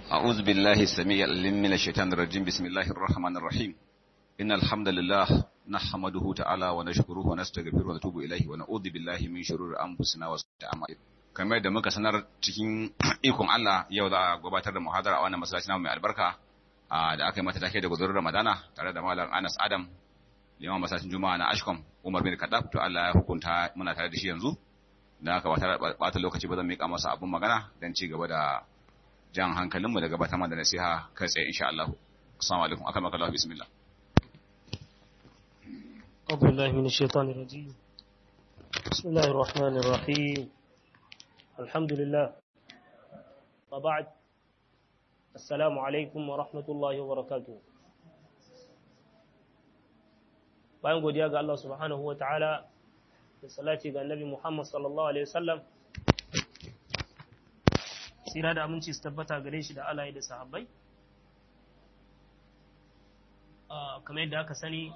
أعوذ بالله السميع العليم من الشيطان الرجيم بسم الله الرحمن الرحيم إن الحمد لله نحمده تعالى ونشكره ونستغفره ونتوب إليه ونعوذ بالله من شرور أنفسنا وسيئات أعمالنا kamar da muka sanar cikin ikon Allah yau za a gabatar da muhadara a wannan masallaci namu mai albarka da aka yi mata take da gudunar Ramadana tare da Malam Anas Adam liman masallacin Juma'a na Ashkom Umar bin Kadab to Allah ya hukunta muna tare da shi yanzu da aka bata lokaci ba zan mika masa abun magana dan ci gaba da jan hankalinmu da gabatar da nasiha kai tsaye insha Allah. Assalamu alaikum. Aka maka Allah bismillah. أعوذ بالله من الشيطان الرجيم بسم الله الرحمن الرحيم الحمد لله وبعد السلام عليكم ورحمة الله وبركاته bayan godiya ga Allah subhanahu wa ta'ala da salati ga annabi Muhammad sallallahu alaihi wasallam tsira da aminci su tabbata gare shi da alaye da sahabbai kamar yadda aka sani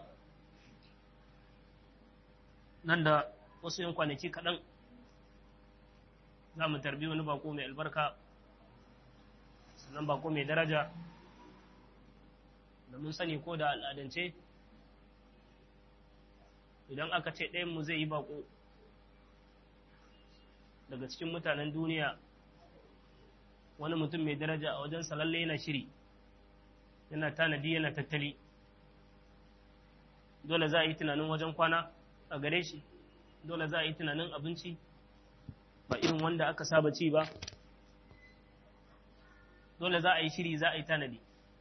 nan da wasu yin kwanaki kaɗan za mu tarbi wani bako mai albarka sannan bako mai daraja da mun sani ko da al'adance idan aka ce ɗayanmu zai yi bako daga cikin mutanen duniya wani mutum mai daraja a wajen salalle yana shiri yana tanadi yana tattali dole za a yi tunanin wajen kwana a gare shi dole za a yi tunanin abinci ba irin wanda aka saba ci ba dole za a yi shiri za a yi tanadi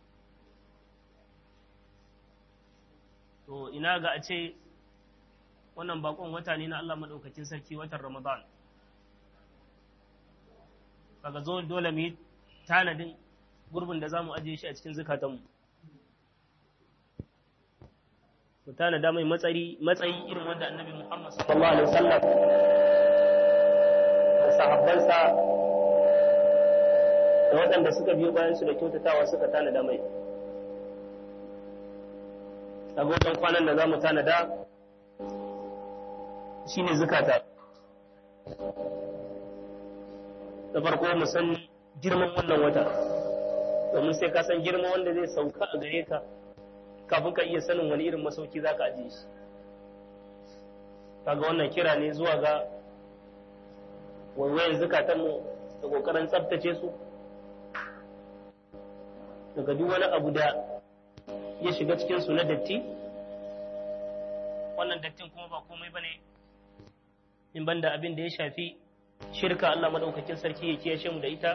to ina ga a ce wannan bakon wata ne na Allah maɗaukakin sarki watan Ramadan kaga zo dole mu yi tanadin gurbin da za mu ajiye shi a cikin zukatanmu mu tanada mai matsayi matsayi irin wanda annabi Muhammad sallallahu alaihi wasallam da sahabbansa da waɗanda suka biyo bayan su da kyautatawa suka tanada mai agogon kwanan da za mu tanada shine zukata da farko mu san girman wannan wata domin sai ka san girman wanda zai sauka a gare ka kafin ka iya sanin wani irin masauki za ka ajiye shi kaga wannan kira ne zuwa ga waiwayen zukatanmu da kokarin tsabtace su daga duk wani abu da ya shiga cikin su na datti wannan dattin kuma ba komai bane in banda abin da ya shafi shirka Allah madaukakin sarki ya kiyashe mu da ita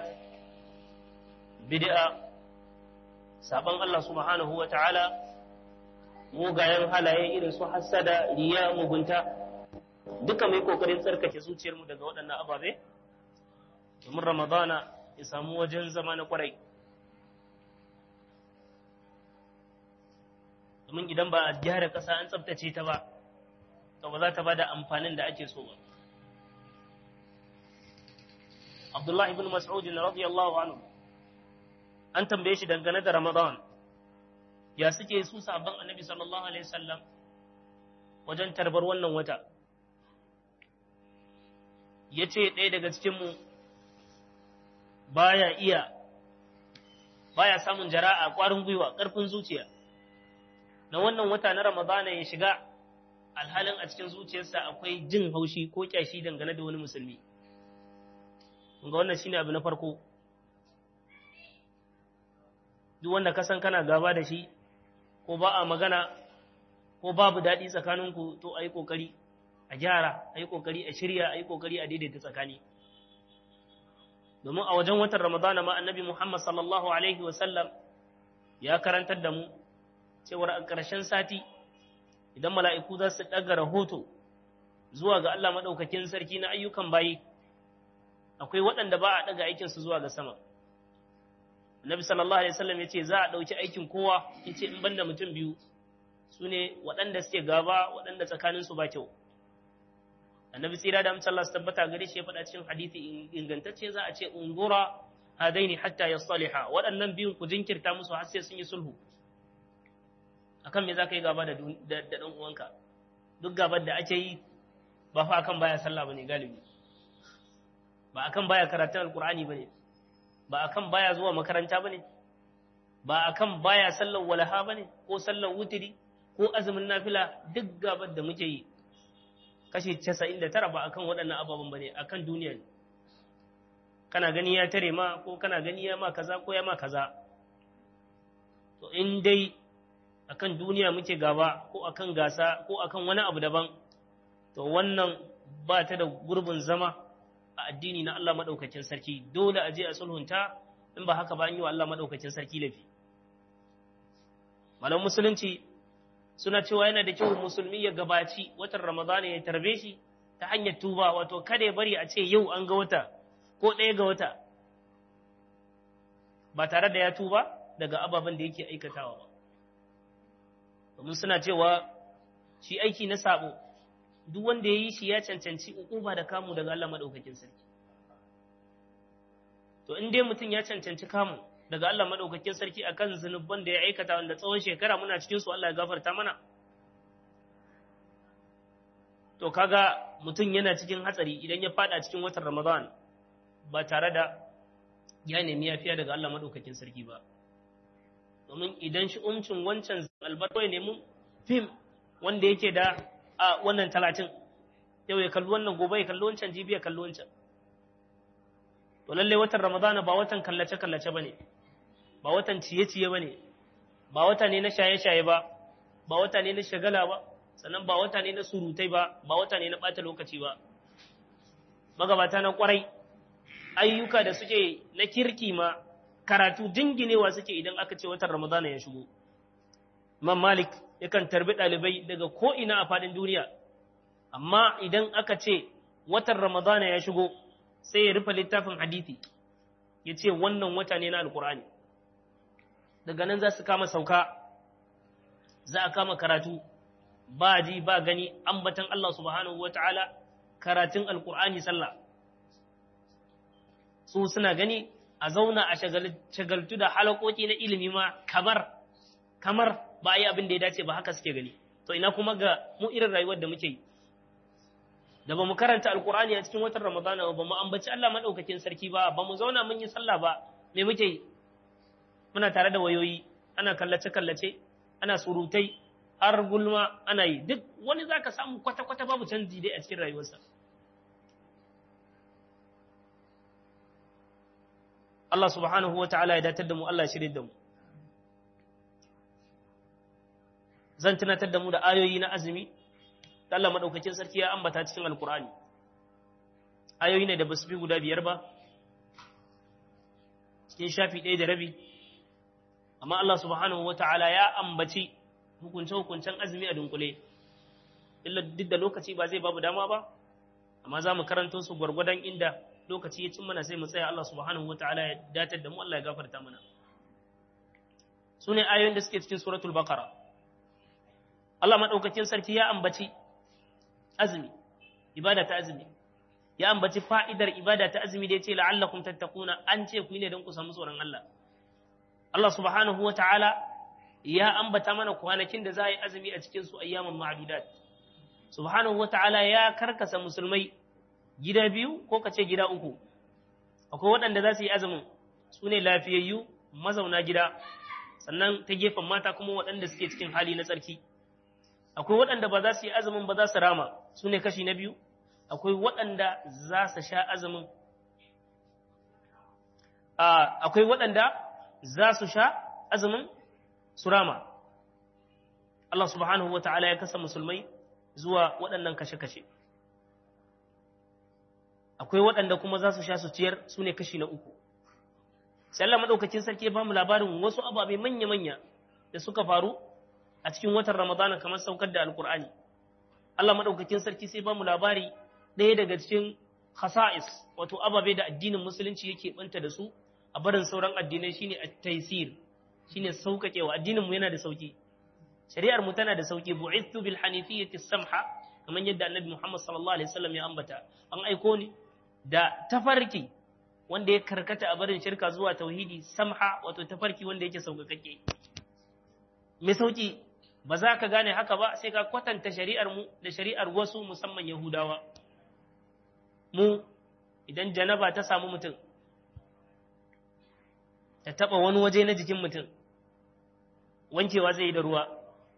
bid'a saban Allah subhanahu wa ta'ala mugayen halaye irin su hassada riya mugunta duka mai kokarin tsarkake zuciyarmu daga waɗannan ababe domin ramadana ya samu wajen zama na kwarai domin idan ba a gyara ƙasa an tsabtace ta ba to ba za ta ba da amfanin da ake so ba Abdullahi ibn Mas'ud radiyallahu anhu an tambaye shi dangane da Ramadan ya suke su sabon Annabi sallallahu alaihi wasallam wajen tarbar wannan wata yace ɗaya daga cikin mu baya iya baya samun jara'a ƙwarin gwiwa ƙarfin zuciya na wannan wata na Ramadana ya shiga alhalin a cikin zuciyarsa akwai jin haushi ko kyashi dangane da wani musulmi ga wannan shine abu na farko duk wanda ka san kana gaba da shi ko ba a magana ko babu daɗi tsakaninku to a yi ƙoƙari a gyara a yi ƙoƙari a shirya a yi ƙoƙari a daidaita tsakani domin a wajen watan ramadana ma annabi muhammad sallallahu alaihi wasallam ya karantar da mu cewar a ƙarshen sati idan mala'iku za su ɗaga rahoto zuwa ga allah maɗaukakin sarki na ayyukan bayi akwai waɗanda ba a ɗaga aikinsu zuwa ga sama. Annabi sallallahu Alaihi wasallam ya ce za a ɗauki aikin kowa ya ce in banda mutum biyu su ne waɗanda suke gaba waɗanda tsakaninsu ba kyau. Annabi tsira da amince Allah su tabbata gare shi ya faɗa cikin hadithi ingantacce za a ce ungura hadaini hatta ya saliha waɗannan biyun ku jinkirta musu har sai sun yi sulhu. Akan me za ka yi gaba da ɗan uwanka? Duk gabar da ake yi ba fa akan baya sallah bane galibi. ba akan baya karatun alkur'ani bane ba akan baya zuwa makaranta bane ba akan baya sallar walaha bane ko sallar wutiri ko azumin nafila duk gabar da muke yi kashi 99 ba akan waɗannan ababen bane akan duniya ne kana gani ya tare ma ko kana gani ya ma kaza ko ya ma kaza to in dai akan duniya muke gaba ko akan gasa ko akan wani abu daban to wannan ba ta da gurbin zama a addini na Allah madaukakin sarki dole a je a sulhunta in ba haka ba an yi wa Allah madaukakin sarki lafi malam musulunci suna cewa yana da kyau musulmi ya gabaci watan ramadana ya tarbe shi ta hanyar tuba wato kada ya bari a ce yau an ga wata ko ɗaya ga wata ba tare da ya tuba daga ababen da yake aikatawa ba domin suna cewa shi aiki na sabo duk wanda ya yi shi ya cancanci ukuba da kamu daga Allah maɗaukakin sarki to in dai mutum ya cancanci kamu daga Allah maɗaukakin sarki akan zunuban da ya aikata wanda tsawon shekara muna cikin su Allah ya gafarta mana to kaga mutum yana cikin hatsari idan ya fada cikin watan Ramadan ba tare da ya nemi yafiya daga Allah maɗaukakin sarki ba domin idan shi umcin wancan albarko ya nemi fim wanda yake da a wannan talatin yau ya kalli wannan gobe ya kalli wancan jibi ya kalli wancan to lalle watan ramadana ba watan kallace kallace bane ba watan ciye ciye bane ba wata ne na shaye shaye ba ba wata ne na shagala ba sannan ba wata ne na surutai ba ba wata ne na bata lokaci ba magabata na kwarai ayyuka da suke na kirki ma karatu dinginewa suke idan aka ce watan ramadana ya shigo imam malik yakan tarbi ɗalibai daga ko'ina a faɗin duniya, amma idan aka ce watan Ramadana ya shigo sai ya rufe littafin hadithi, ya ce wannan wata ne na Alƙur'ani. Daga nan za su kama sauka, za a kama karatu, ba ji ba gani ambatan Allah subhanahu wa ta'ala karatun Alƙur'ani sallah. Su suna gani a zauna a shagaltu da halakoki na ilimi ma kamar, kamar ba a yi abin da ya dace ba haka suke gani to ina kuma ga mu irin rayuwar da muke yi da ba mu karanta alkur'ani a cikin watan ramadana ba mu ambaci Allah madaukakin sarki ba ba mu zauna mun yi sallah ba me muke yi muna tare da wayoyi ana kallace kallace ana surutai har gulma ana yi duk wani zaka samu kwata kwata babu canji dai a cikin rayuwarsa Allah subhanahu wa ta'ala ya datar da mu Allah ya shirye da mu zan tunatar da mu da ayoyi na azumi da Allah madaukakin sarki ya ambata cikin alkur'ani ayoyi ne da basu fi guda biyar ba cikin shafi ɗaya da rabi amma Allah subhanahu wata'ala ya ambaci hukunce-hukuncen azumi a dunkule illa duk da lokaci ba zai babu dama ba amma za mu karanto su gwargwadon inda lokaci ya cin mana sai mu tsaya Allah subhanahu wata'ala ya datar da mu Allah ya gafarta mana su ne ayoyin da suke cikin suratul baqara Allah maɗaukakin sarki ya ambaci azumi, ibada ta azumi, ya ambaci fa'idar ibada ta azumi da ya ce la'allakum tattakuna an ce ku yi ne don ku samu tsoron Allah. Allah subhanahu wa ta'ala ya ambata mana kwanakin da za a yi azumi a cikinsu ayyaman ma'adudat. Subhanahu wa ta'ala ya karkasa musulmai gida biyu ko kace gida uku. Akwai waɗanda za su yi azumin su ne lafiyayyu mazauna gida, sannan ta gefen mata kuma waɗanda suke cikin hali na tsarki. akwai waɗanda ba za su yi azumin ba za su rama su ne kashi na biyu akwai waɗanda za su sha azumin akwai waɗanda za su sha azumin su rama Allah subhanahu wa ta'ala ya kasa musulmai zuwa waɗannan kashe-kashe akwai waɗanda kuma za su sha su ciyar su ne kashi na uku sai Allah maɗaukakin sarki ya ba mu labarin wasu ababe manya-manya da suka faru a cikin watan Ramadana kamar saukar da Alkur'ani. Allah maɗaukakin sarki sai ba mu labari ɗaya daga cikin khasa'is wato ababe da addinin musulunci yake banta da su a barin sauran addinai shine at-taysir shine sauƙaƙewa addinin mu yana da sauki shari'ar mu tana da sauki bu'ithu bil hanifiyyati samha kamar yadda Annabi Muhammad sallallahu alaihi wasallam ya ambata an aiko ni da tafarki wanda ya karkata a barin shirka zuwa tauhidi samha wato tafarki wanda yake sauƙaƙe mai sauki ba za ka gane haka ba sai ka kwatanta shari'ar mu da shari'ar wasu musamman Yahudawa. Mu idan janaba ta samu mutum, ta taɓa wani waje na jikin mutum wankewa zai yi da ruwa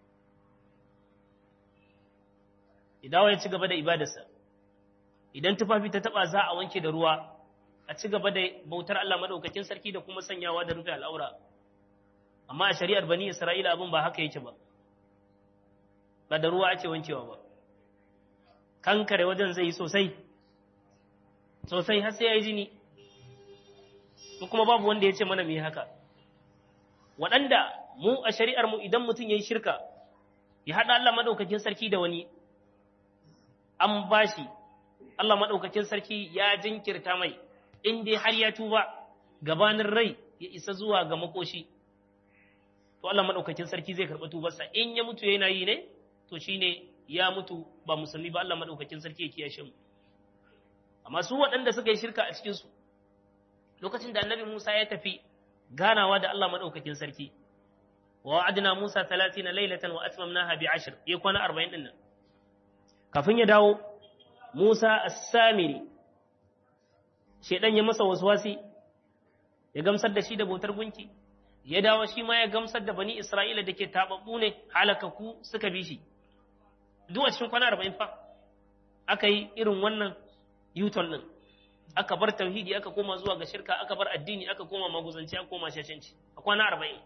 idawa ya ci gaba da ibadarsa idan tufafi ta taɓa za a wanke da ruwa a ci gaba da bautar Allah maɗaukakin sarki da kuma sanyawa da rufe al'aura amma a shari'ar bani isra'ila abin ba haka yake ba ba da ruwa ake wankewa ba kankare wajen zai yi sosai sosai har sai ya yi jini ko kuma babu wanda ya ce mana mu yi haka waɗanda mu a shari'ar mu idan mutum ya yi shirka ya haɗa Allah maɗaukakin sarki da wani an bashi Allah maɗaukakin sarki ya jinkirta mai in dai har ya tuba gabanin rai ya isa zuwa ga makoshi to Allah maɗaukakin sarki zai karɓi tubarsa in ya mutu yana yi ne to shine ya mutu ba musulmi ba Allah maɗaukakin sarki ya kiyashe mu amma su waɗanda suka yi shirka a cikinsu lokacin da annabi Musa ya tafi ganawa da Allah maɗaukakin sarki wa wa'adna Musa 30 laylatan wa atmamnaha bi 10 ya kwana 40 din nan kafin ya dawo Musa as-Samiri shedan ya masa waswasi ya gamsar da shi da bautar gunki ya dawo shi ma ya gamsar da bani Isra'ila da ke tababbu ne halakaku suka bi shi duk a cikin kwana 40 fa aka yi irin wannan yuton din aka bar tauhidi aka koma zuwa ga shirka aka bar addini aka koma maguzanci aka koma shashanci a kwana 40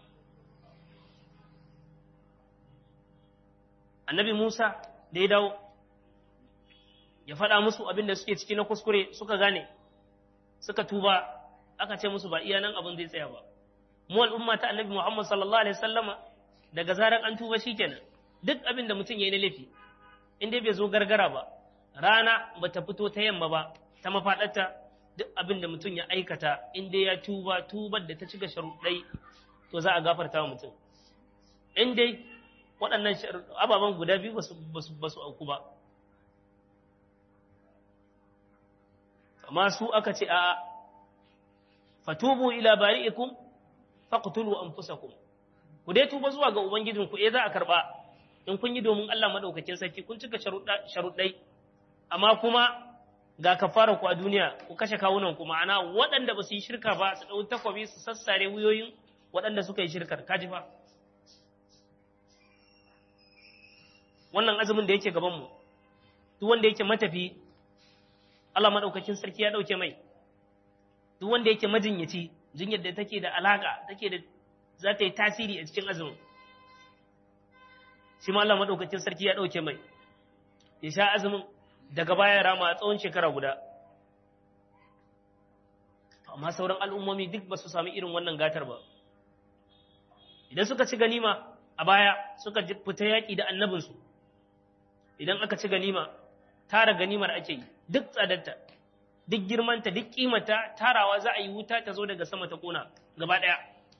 annabi Musa da ya dawo ya faɗa musu abin da suke ciki na kuskure suka gane suka tuba aka ce musu ba iya nan abin zai tsaya ba mu al'umma ta annabi Muhammad sallallahu alaihi wasallama daga zaran an tuba shikenan duk abin da mutum yayi na laifi in dai bai zo gargara ba rana bata fito ta yamma ba ta mafaɗarta duk abin da mutum ya aikata in dai ya tuba tubar da ta cika sharuɗai to za a gafarta wa mutum in dai waɗannan ababen guda biyu ba su auku ba amma su aka ce a fatubu ila bari'ikum faqtulu anfusakum ku dai tuba zuwa ga ubangijinku eh za a karba in kun yi domin Allah madaukakin sarki kun cika sharuɗai amma kuma ga kafara ku a duniya ku kashe kawunan ku ma'ana waɗanda ba su yi shirka ba su ɗau takwabi su sassare wuyoyin waɗanda suka yi shirkar kaji fa wannan azumin da yake gaban mu duk wanda yake matafi Allah madaukakin sarki ya ɗauke mai duk wanda yake majinyaci jinyar da take da alaka take da za ta yi tasiri a cikin azumin shi ma Allah madaukakin sarki ya ɗauke mai ya sha azumin daga baya rama a tsawon shekara guda amma sauran al'ummomi duk ba su sami irin wannan gatar ba idan suka ci ganima a baya suka fita yaƙi da annabinsu idan aka ci ganima tara ganimar ake yi duk tsadarta duk girmanta duk kimata tarawa za a yi wuta ta zo daga sama ta kona gaba ɗaya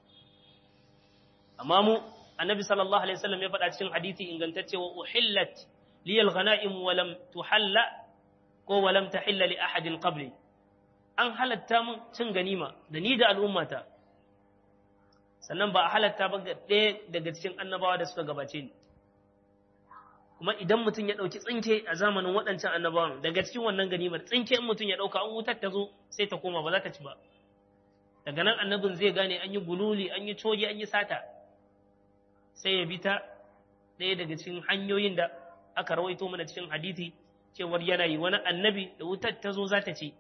amma mu annabi sallallahu alaihi wasallam ya faɗa cikin hadisi ingantacce wa uhillat liyal ghanaim wa lam tuhalla ko wa lam tahilla li ahadin qabli an halatta mun cin ganima da ni da al'ummata sannan ba a halatta ba ga ɗaya daga cikin annabawa da suka gabace ni kuma idan mutum ya ɗauki tsinke a zamanin waɗancan annabawan daga cikin wannan ganimar tsinke in mutum ya ɗauka an wutar ta zo sai ta koma ba za ta ci ba daga nan annabin zai gane an yi gululi an yi coge an yi sata sai ya bi ta ɗaya daga cikin hanyoyin da aka rawaito mana cikin hadisi cewar yana yi wani annabi da wutar ta zo za ta ci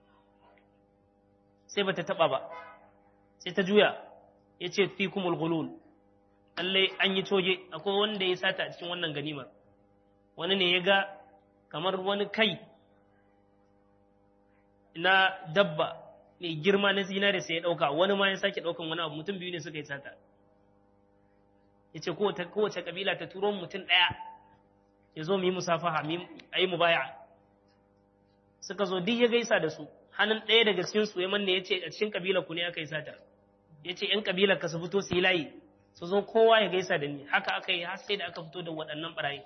sai ba ta taɓa ba sai ta juya ya ce fi kumul gulul lallai an yi coge akwai wanda ya sata a cikin wannan ganimar wani ne ya ga kamar wani kai na dabba mai girma na zinare sai ya ɗauka wani ma ya sake ɗaukan wani abu mutum biyu ne suka yi sata ya ce kowace ƙabila ta turo mutum ɗaya ya zo mu yi musafaha a yi mubaya suka zo duk ya gaisa da su hannun ɗaya daga cikin su ya manne ya ce a cikin ƙabilar ku ne aka yi sata ya ce ‘yan ƙabilar ka su fito su yi layi su zo kowa ya gaisa da ni haka aka yi har sai da aka fito da waɗannan ɓarayi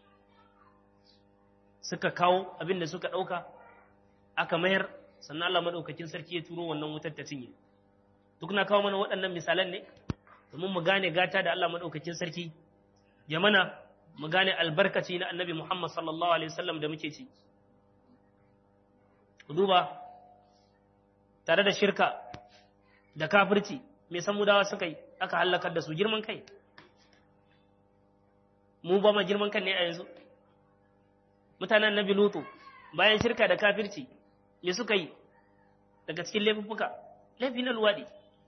suka kawo abin da suka ɗauka aka mayar sannan Allah maɗaukakin sarki ya turo wannan wutar ta cinye duk na kawo mana waɗannan misalan ne domin mu gane gata da Allah maɗaukakin sarki ya mana mu gane albarkaci na annabi Muhammad sallallahu alaihi wasallam da muke ci ku duba tare da shirka da kafirci mai samudawa suka yi aka hallakar da su girman kai mu ba ma girman kan ne a yanzu mutanen nabi lutu bayan shirka da kafirci me suka yi daga cikin laifuffuka laifi na luwaɗi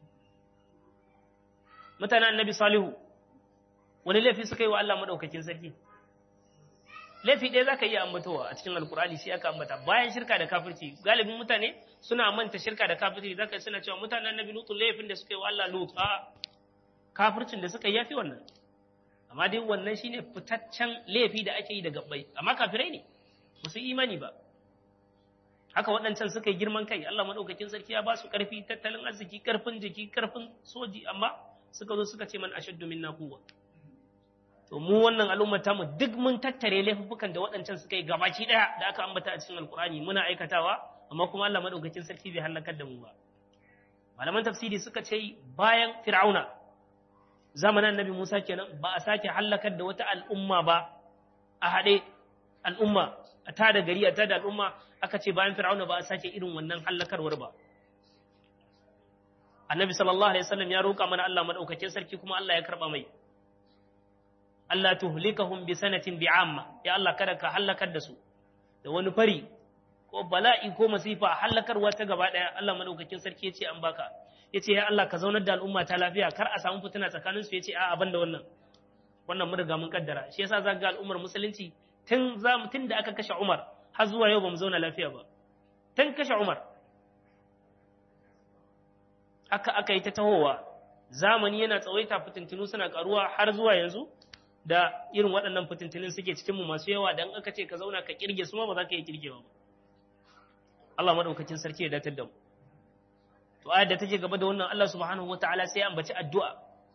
mutanen nabi salihu wani laifi suka yi wa Allah maɗaukakin sarki laifi ɗaya za ka iya ambatowa a cikin alkur'ani shi aka ambata bayan shirka da kafirci galibin mutane suna manta shirka da kafirci za ka suna cewa mutanen nabi lutu laifin da suka yi wa Allah lutu a kafircin da suka yi yafi wannan amma dai wannan shine fitaccen laifi da ake yi da gabbai amma kafirai ne ba su imani ba haka waɗancan suka yi girman kai Allah maɗaukakin sarki ya ba su ƙarfi tattalin arziki ƙarfin jiki ƙarfin soji amma suka zo suka ce man ashaddu minna quwwa to mu wannan al'ummar tamu duk mun tattare laifukan da waɗancan suka yi gabaki ɗaya da aka ambata a cikin alkur'ani muna aikatawa amma kuma Allah maɗaukakin sarki bai halakar da mu ba malaman tafsiri suka ce bayan fir'auna zamanin annabi Musa kenan ba a sake halakar da wata al'umma ba a haɗe al'umma a tada gari a tada al'umma aka ce bayan fir'auna ba a sake irin wannan hallakarwar ba annabi sallallahu alaihi wasallam ya roƙa mana Allah madaukakin sarki kuma Allah ya karba mai Allah tuhlikahum bi sanatin bi'amma ya Allah kada ka halakar da su da wani fari ko bala'i ko masifa halakarwa ta gaba daya Allah madaukakin sarki ya ce an baka ya ce ya Allah ka zaunar da al'umma ta lafiya kar a samu fitina tsakanin su ya ce a'a ban da wannan wannan mun riga mun kaddara shi yasa za ga al'ummar musulunci tun tun da aka kashe Umar har zuwa yau ba mu zauna lafiya ba tun kashe Umar aka aka yi ta tahowa zamani yana tsawaita fitintinu suna karuwa har zuwa yanzu da irin waɗannan fitintunin suke cikin mu masu yawa dan aka ce ka zauna ka kirge su ma ba za ka yi kirgewa ba Allah madaukakin sarki ya datar da mu to ayar da take gaba da wannan Allah subhanahu wataala sai ya ambaci addu'a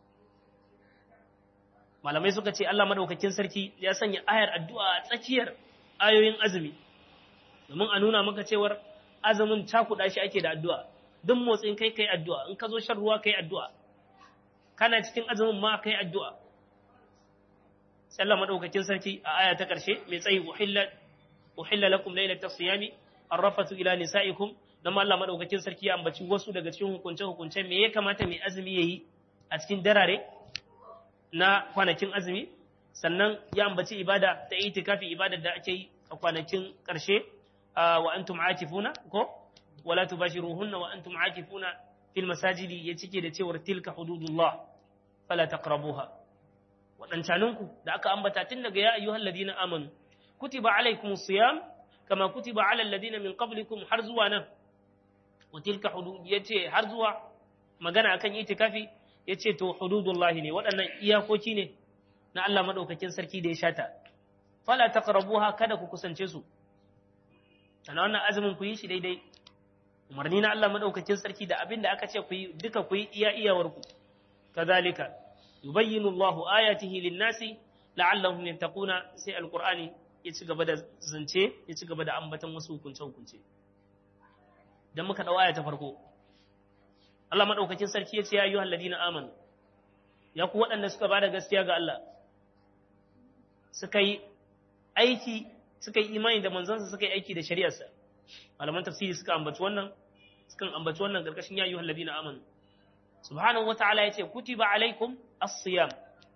malamai suka ce Allah madaukakin sarki ya sanya ayar addu'a a tsakiyar ayoyin azumi domin a nuna maka cewar azumin cakuɗa shi ake da addu'a duk motsin kai kai addu'a in ka zo shan ruwa kai addu'a kana cikin azumin ma kai addu'a sai Allah madaukakin sarki a aya ta ƙarshe mai tsayi uhilla uhilla lakum laylatas siyami arrafatu ila nisaikum dan Allah madaukakin sarki ya ambaci wasu daga cikin hukunce hukunce me ya kamata mai azumi yayi a cikin darare na kwanakin azumi sannan ya ambaci ibada ta itikafi ibadar da ake yi a kwanakin ƙarshe wa antum akifuna ko wala tubashiruhunna wa antum akifuna fil masajidi ya cike da cewar tilka hududullah fala taqrabuha wadancaninku da aka ambata tun daga ya ayyuhal ladina amanu kutiba alaikumus siyam kama kutiba alal ladina min qablikum har zuwa nan wa tilka hudud yace har zuwa magana akan itikafi yace to hududullahi ne waɗannan iyakoki ne na Allah madaukakin sarki da ya shata fala taqrabuha kada ku kusance su sana wannan azumin ku yi shi daidai umarni na Allah madaukakin sarki da abin da aka ce ku yi duka ku yi iya iyawar ku kazalika yubayyinu Allahu ayatihi lin-nasi la'allahum yattaquna sai alqur'ani ya ci gaba da zance ya ci gaba da ambaton wasu hukunce hukunce dan muka dau aya ta farko Allah madaukakin sarki ya ce ya ayyuhal ladina amanu ya ku waɗanda suka bada gaskiya ga Allah suka yi aiki suka yi imani da manzansa suka yi aiki da shari'arsa malaman tafsiri suka ambaci wannan sukan ambaci wannan karkashin ya ayyuhal ladina amanu subhanahu wata'ala yace kutiba alaikum as-siyam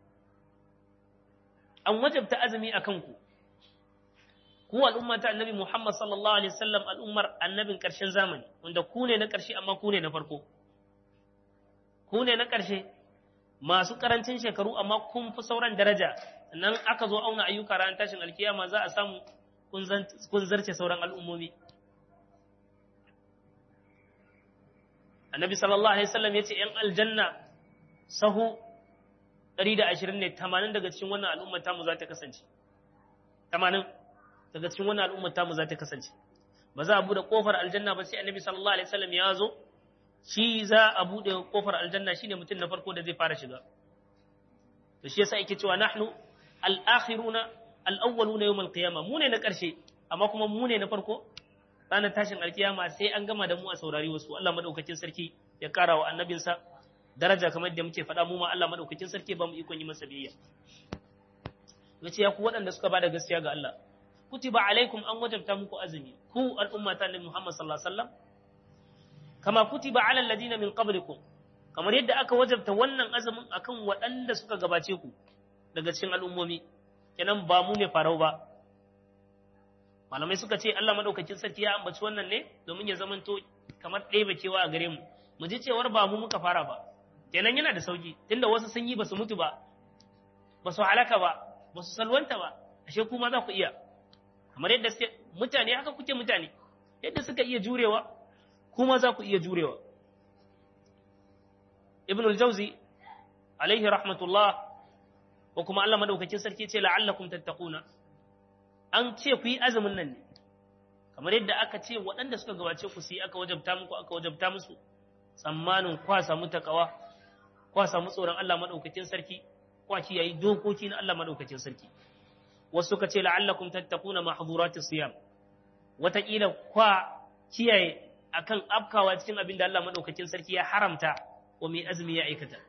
an wajabta azumi akan ku ku al'umma ta annabi Muhammad sallallahu alaihi wasallam al'ummar annabin karshen zamani wanda ku ne na karshe amma ku ne na farko ku ne na karshe masu karancin shekaru amma kun fi sauran daraja nan aka zo auna ayyuka ran tashin alkiyama za a samu kun zarce sauran al'ummomi annabi sallallahu alaihi wasallam ya ce ‘yan aljanna sahu 120 ne 80 daga cikin wannan al'ummar tamu za ta kasance 80 daga cikin wannan al'ummar tamu za ta kasance ba za a bude kofar aljanna ba sai annabi sallallahu alaihi wasallam ya zo shi za a bude kofar aljanna shine mutum na farko da zai fara shiga to shi yasa yake cewa nahnu al-akhiruna al-awwaluna yawm al-qiyamah mu ne na karshe amma kuma mu ne na farko ranar tashin alkiyama sai an gama da mu a saurari wasu Allah madaukakin sarki ya kara wa annabinsa daraja kamar da muke faɗa mu ma Allah madaukakin sarki ba mu ikon yi masa biyayya yace ya ku waɗanda suka bada gaskiya ga Allah kutiba alaikum an wajabta muku azumi ku al'umma ta Annabi Muhammad sallallahu alaihi wasallam kama kutiba ala alladina min qablikum kamar yadda aka wajabta wannan azumin akan waɗanda suka gabace ku daga cikin al'ummomi kenan ba mu ne farau ba malamai suka ce Allah madaukakin sarki ya ambaci wannan ne domin ya zamanto kamar ɗaya kewa a gare mu mu ji cewar ba mu muka fara ba kenan yana da sauki tunda wasu sun yi ba su mutu ba ba su halaka ba ba su salwanta ba ashe kuma za ku iya kamar yadda suke mutane haka kuke mutane yadda suka iya jurewa kuma za ku iya jurewa ibn al-jawzi alaihi rahmatullah ko kuma Allah madaukakin sarki ce la'allakum tattaquna an ce ku yi azumin nan ne kamar yadda aka ce waɗanda suka gabace ku su yi aka wajabta muku aka wajabta musu tsammanin kwa samu takawa kwa samu tsoron Allah madaukakin sarki kwa kiyayi dokoki na Allah madaukakin sarki wasu suka ce la'allakum tattaquna mahdhuratis siyam wataƙila kwa kiyaye akan afkawa cikin abin da Allah madaukakin sarki ya haramta wa mai azumi ya aikata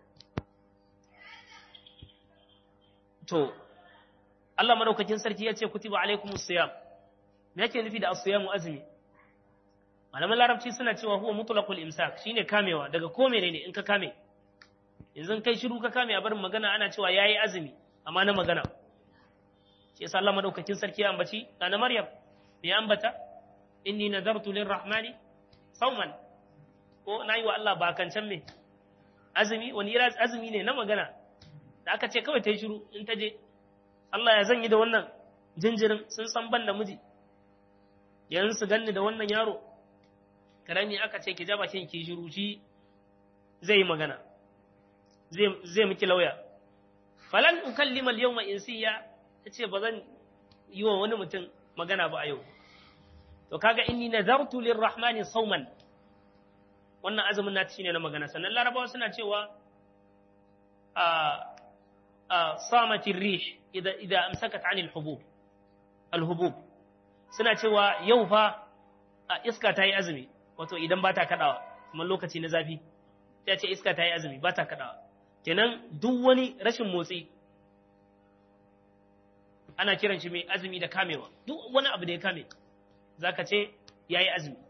to Allah madaukakin sarki ya ce kutiba alaikumus siyam me yake nufi da as-siyamu azumi malaman larabci suna cewa huwa mutlaqul imsak shine kamewa daga ko menene in ka kame yanzu kai shiru ka kame a barin magana ana cewa yayi azumi amma na magana shi yasa Allah madaukakin sarki ya ambaci na Maryam me ambata inni nadartu lirrahmani sauman ko nayi wa Allah bakancan me azumi wani ira azumi ne na magana da aka ce kawai ta yi shiru in ta je Allah ya zanyi da wannan jinjirin sun san ban da miji yanzu su ganni da wannan yaro karami aka ce ki ja bakin ki shiru shi zai yi magana zai miki lauya falan ukallima al-yawma insiya tace ba zan yi wa wani mutum magana ba a yau to kaga inni nazartu lirrahmani sauman wannan azumin na ne na magana sannan larabawa suna cewa a a samatin rih idan idan amsakat anil hubub al-hubub suna cewa yau fa a iska ta yi azumi wato idan ba ta kaɗawa kuma lokaci na zafi ta ce iska ta yi azumi ba ta kaɗawa kenan duk wani rashin motsi ana kiran shi mai azumi da kamewa duk wani abu da ya kame za ka ce ya yi azumi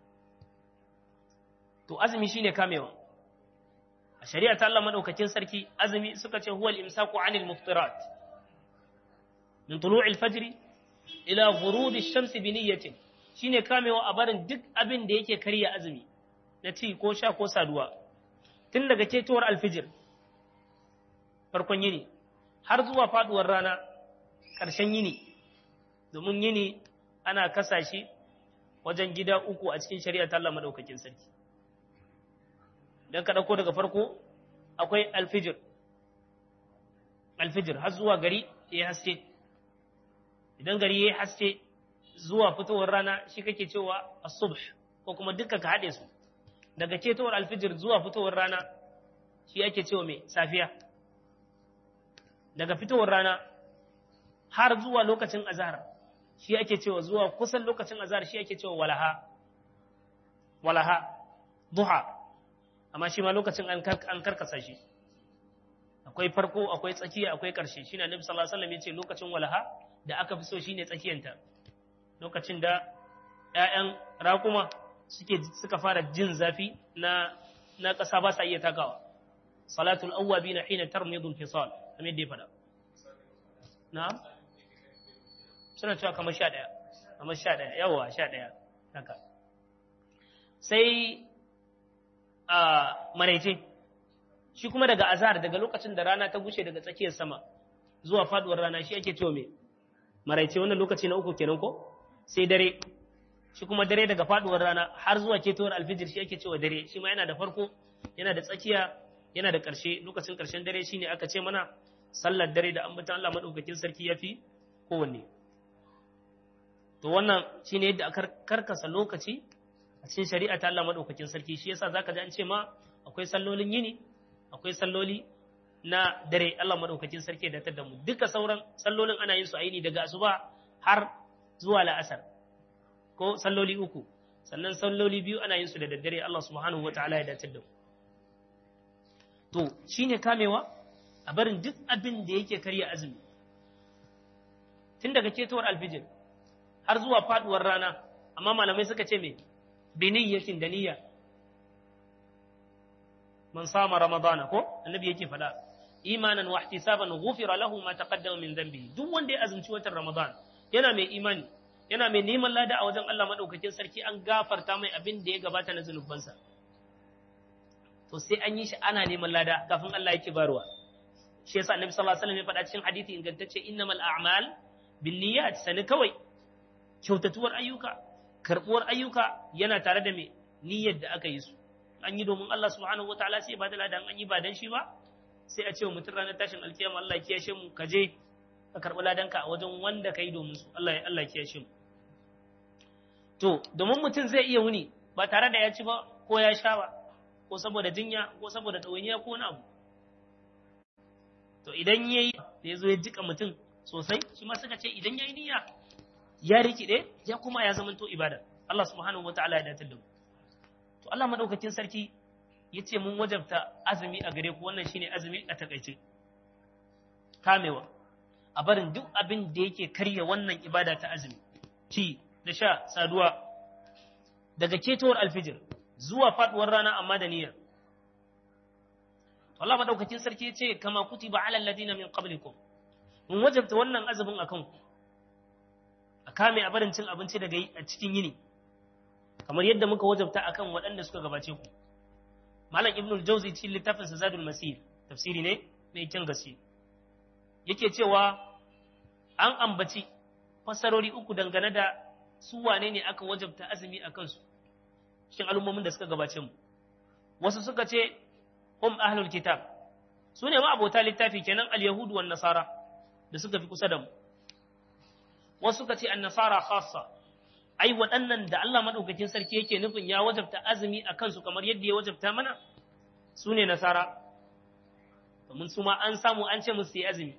to azumi shine kamewa a shari'a ta Allah madaukakin sarki azumi suka ce huwal imsaku anil muftirat min tulu'il fajri ila ghurudi shamsi bi niyyatin shine kamewa a barin duk abin da yake karya azumi na ci ko sha ko saduwa tun daga ketowar alfijir farkon yini har zuwa faduwar rana ƙarshen yini domin yini ana kasa shi wajen gida uku a cikin shari'a ta Allah madaukakin sarki dan ka dauko daga farko akwai alfijir alfijir har zuwa gari ya haske idan gari ya haske zuwa fitowar rana shi kake cewa as-subh ko kuma dukkan ka haɗe su daga ketowar alfijir zuwa fitowar rana shi ake cewa mai safiya daga fitowar rana har zuwa lokacin azhar shi ake cewa zuwa kusan lokacin azhar shi ake cewa walaha walaha duha amma shi ma lokacin an karkasa shi akwai farko akwai tsakiya akwai ƙarshe shi na nabi sallallahu alaihi wasallam ya ce lokacin walaha da aka fi so shine tsakiyanta lokacin da ‘ya'yan raƙuma suke suka fara jin zafi na na ƙasa ba sa iya takawa salatul awwabi na hina tarmidul fisal kamar yadda ya faɗa na'am suna cewa kamar sha ɗaya kamar sha ɗaya yawa sha ɗaya haka sai a maraice shi kuma daga azhar daga lokacin da rana ta gushe daga tsakiyar sama zuwa faduwar rana shi ake cewa me maraice wannan lokaci na uku kenan ko sai dare shi kuma dare daga faduwar rana har zuwa ketowar alfijir shi ake cewa dare shi ma yana da farko yana da tsakiya yana da ƙarshe lokacin ƙarshen dare shine aka ce mana sallar dare da ambatan Allah madaukakin sarki yafi kowanne to wannan shine yadda aka karkasa lokaci a cikin shari'a ta Allah madaukakin sarki shi yasa zaka ji an ce ma akwai sallolin yini akwai salloli na dare Allah madaukakin sarki da da mu duka sauran sallolin ana yin su a yini daga asuba har zuwa la'asar ko salloli uku sannan salloli biyu ana yin su da daddare Allah subhanahu wataala ya datar da mu to shine kamewa a barin duk abin da yake karya azumi tun daga ketowar alfijir har zuwa faduwar rana amma malamai suka ce me biniyyatin da niyya man sama ramadana ko annabi yake faɗa imanan wa ihtisaban ghufira lahu ma taqaddama min dhanbihi duk wanda ya azumci watan ramadan yana mai imani yana mai neman lada a wajen Allah madaukakin sarki an gafarta mai abin da ya gabata na zunubansa to sai an yi shi ana neman lada kafin Allah yake barwa shi yasa annabi sallallahu alaihi wasallam ya faɗa cikin hadisi ingantacce innamal a'mal binniyat sani kawai kyautatuwar ayyuka karbuwar ayyuka yana tare da me niyyar da aka yi su an yi domin Allah subhanahu wataala sai ba da ladan an yi ba dan shi ba sai a ce wa mutum ranar tashin alkiyama Allah ya kiyashe mu ka je ka karɓi ladanka a wajen wanda ka yi domin su Allah ya Allah ya kiyashe mu to domin mutum zai iya wuni ba tare da ya ci ba ko ya sha ba ko saboda jinya ko saboda ɗawainiya ko wani abu to idan ya yi da ya zo ya jika mutum sosai shi ma suka ce idan ya yi niyya ya rikide ya kuma ya zamanto ibada Allah subhanahu wataala ya datar da mu to Allah madaukakin sarki ya ce mun wajabta azumi a gare ku wannan shine azumi a takaice kamewa a barin duk abin da yake karya wannan ibada ta azumi ci da sha saduwa daga ketowar alfijir zuwa faduwar rana amma da niyyar Allah madaukakin sarki ya ce kama kutiba ala alladina min qablikum mun wajabta wannan azumin akan ku a kame a barin cin abinci daga a cikin yini kamar yadda muka wajabta akan waɗanda suka gabace ku malam ibnul jauzi cikin littafin sa zadul masir tafsiri ne mai kyan gaske yake cewa an ambaci fasarori uku dangane da su wane ne aka wajabta azumi a kansu cikin al'ummomin da suka gabace mu wasu suka ce hum ahlul kitab su ne ma abota littafi kenan al-yahudu wan nasara da suka fi kusa da mu wasu suka ce an-nasara khassa ai waɗannan da Allah madaukakin sarki yake nufin ya wajabta azumi a kansu kamar yadda ya wajabta mana su ne nasara domin su ma an samu an ce musu yi azumi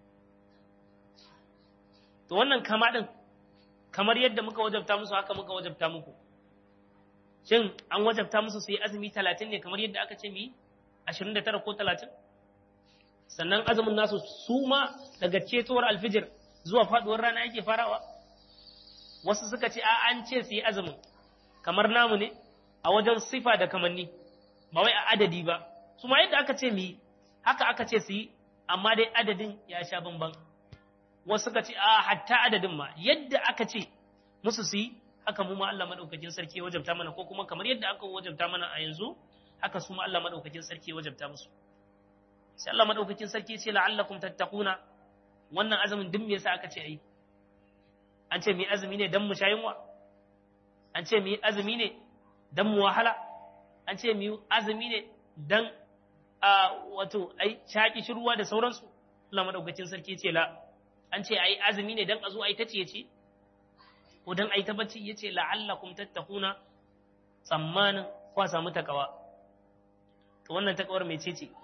to wannan kama ɗin kamar yadda muka wajabta musu haka muka wajabta muku shin an wajabta musu su yi azumi talatin ne kamar yadda aka ce mu yi ashirin da tara ko talatin sannan azumin nasu su ma daga cetowar alfijir zuwa faɗuwar rana yake farawa wasu suka ce a an ce su yi azumin kamar namu ne a wajen sifa da kamanni ba wai a adadi ba su ma yadda aka ce mu yi haka aka ce su yi amma dai adadin ya sha bamban wasu suka ce a hatta adadin ma yadda aka ce musu su yi haka mu ma Allah madaukakin sarki wajabta mana ko kuma kamar yadda aka wajabta mana a yanzu haka su ma Allah madaukakin sarki wajabta musu sai Allah madaukakin sarki ce la'allakum tattaquna wannan azumin duk me yasa aka ce ayi an ce mu yi azumi ne dan mu sha yunwa an ce mu yi azumi ne dan mu wahala an ce mu yi azumi ne dan a wato ai shaki shirwa da sauransu Allah madaukakin sarki ce la an ce ai azumi ne dan a zo ai ta ce ko dan ai ta bacci yace la'allakum tattaquna tsammanin kwa samu takawa to wannan takawar mai ce ce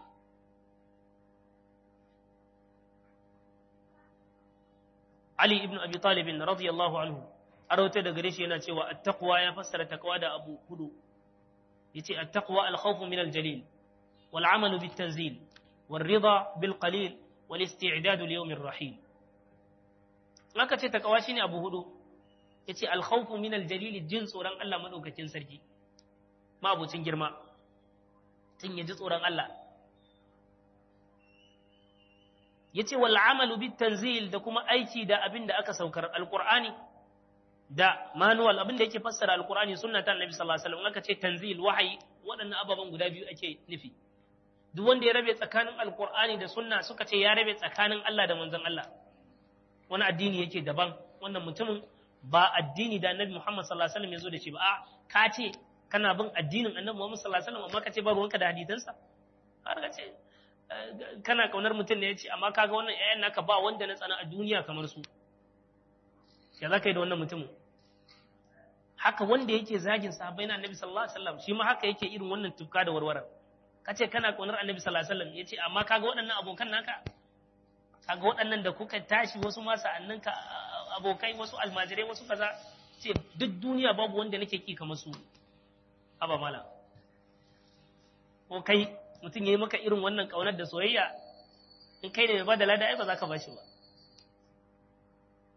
Ali ibn Abi Talib radiyallahu anhu arauta da gare shi yana cewa at-taqwa ya fassara taqwa da abu hudu yace at-taqwa al-khawf min al-jalil wal 'amalu bit-tanzil wal rida bil qalil wal isti'dad li yawm ar-rahil maka ce taqwa shine abu hudu yace al-khawf min al-jalil jin tsoron Allah madaukakin sarki ma abucin girma tun yaji tsoron Allah yace wal amalu bit tanzil da kuma aiki da abin da aka saukar alqur'ani da manual abin da yake fassara alqur'ani sunna ta annabi sallallahu alaihi wasallam aka ce tanzil wahayi waɗannan ababen guda biyu ake nufi duk wanda ya rabe tsakanin alqur'ani da sunna suka ce ya rabe tsakanin Allah da manzon Allah wani addini yake daban wannan mutumin ba addini da annabi Muhammad sallallahu alaihi wasallam ya zo da shi ba a ka ce kana bin addinin annabi Muhammad sallallahu alaihi wasallam amma ka ce ba ruwanka da hadisansa har ka ce kana kaunar mutum ne ya ce amma kaga wannan ƴaƴan naka ba wanda na tsana a duniya kamar su ya za ka yi da wannan mutumin haka wanda yake zagin sahabbai na annabi sallallahu alaihi wasallam shi ma haka yake irin wannan tufka da warwarar ka ce kana kaunar annabi sallallahu alaihi wasallam ya ce amma kaga waɗannan abokan naka kaga waɗannan da kuka tashi wasu ma sa'annin ka abokai wasu almajirai wasu kaza ce duk duniya babu wanda nake ki kamar su haba mala ko kai mutum ya yi maka irin wannan ƙaunar da soyayya in kai ne mai ba da lada ai ba za ka ba shi ba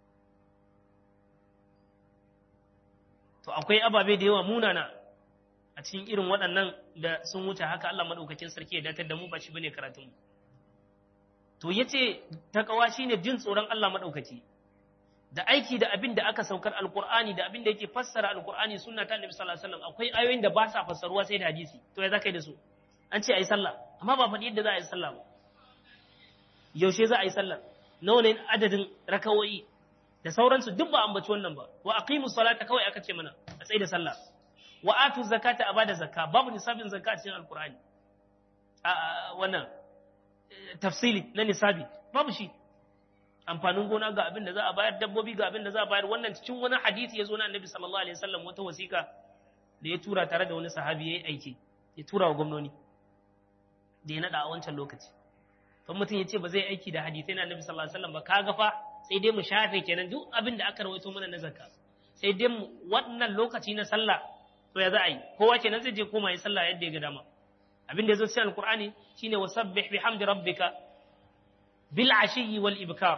to akwai ababe da yawa munana a cikin irin waɗannan da sun wuce haka Allah madaukakin sarki ya datar da mu ba shi bane karatun mu to yace takawa shine jin tsoron Allah madaukaki da aiki da abin da aka saukar alkur'ani da abin da yake fassara alkur'ani sunna ta annabi sallallahu alaihi wasallam akwai ayoyin da ba sa fassaruwa sai da hadisi to ya zaka yi da su an ce ayi sallah amma ba faɗi yadda za a yi sallah ba yaushe za a yi sallah nawa ne adadin rakawoyi da sauransu duk ba ambaci wannan ba wa aqimu salata kawai aka ce mana a tsaye da sallah wa atu zakata a bada zakka babu nisabin zakka a cikin alkur'ani a wannan tafsili na nisabi babu shi amfanin gona ga abin da za a bayar dabbobi ga abin da za a bayar wannan cikin wani hadisi ya zo na annabi sallallahu alaihi wasallam wata wasiƙa da ya tura tare da wani sahabi yayi aiki ya tura wa gwamnoni da ya nada a wancan lokaci don mutum ya ce ba zai aiki da hadisai na annabi sallallahu alaihi wasallam ba kaga fa sai dai mu shafe kenan duk abin da aka rawaito mana na zakka sai dai mu wannan lokaci na sallah to ya za a yi kowa kenan zai je koma yi sallah yadda ya ga dama abin da ya zo cikin alqur'ani shine wasabbih bihamdi rabbika bil ashiyi wal ibkar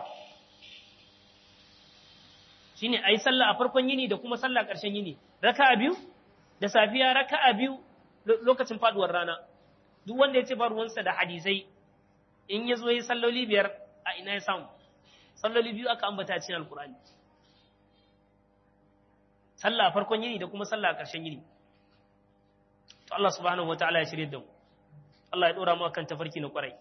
shine ayi sallah a farkon yini da kuma sallah ƙarshen yini raka'a biyu da safiya raka'a biyu lokacin faduwar rana duk wanda ya ce ba ruwansa da hadisai in ya zo yi salloli biyar a ina ya samu salloli biyu aka ambata a cikin alkur'ani sallah a farkon yini da kuma sallah a ƙarshen yini to Allah subhanahu wataala ya shirye da mu Allah ya dora mu akan tafarki na kwarai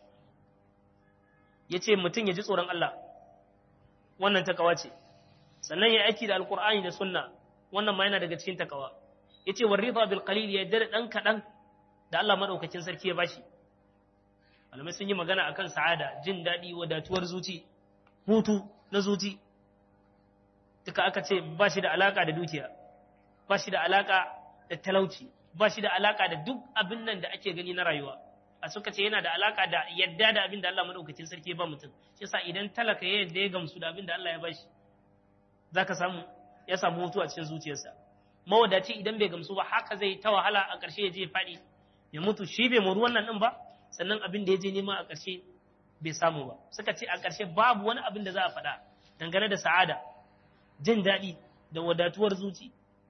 ya ce mutum ya ji tsoron Allah wannan takawa ce sannan ya aiki da alkur'ani da sunna wannan ma yana daga cikin takawa ya ce wa riba bil qalil ya yarda da ɗan kaɗan da Allah maɗaukakin sarki ya bashi malamai sun yi magana akan sa'ada jin daɗi wadatuwar zuci hutu na zuci duka aka ce ba shi da alaka da dukiya ba shi da alaka da talauci ba shi da alaka da duk abin nan da ake gani na rayuwa a suka ce yana da alaka da yadda da abin da Allah madaukakin sarki ya ba mutum shi yasa idan talaka ya yadda ya gamsu da abin da Allah ya bashi zaka samu ya samu hutu a cikin zuciyarsa mawadaci idan bai gamsu ba haka zai ta wahala a ƙarshe ya je ya faɗi ya mutu shi bai muru wannan din ba sannan abin da ya je nema a ƙarshe bai samu ba suka ce a ƙarshe babu wani abin da za a faɗa dangane da sa'ada jin daɗi da wadatuwar zuci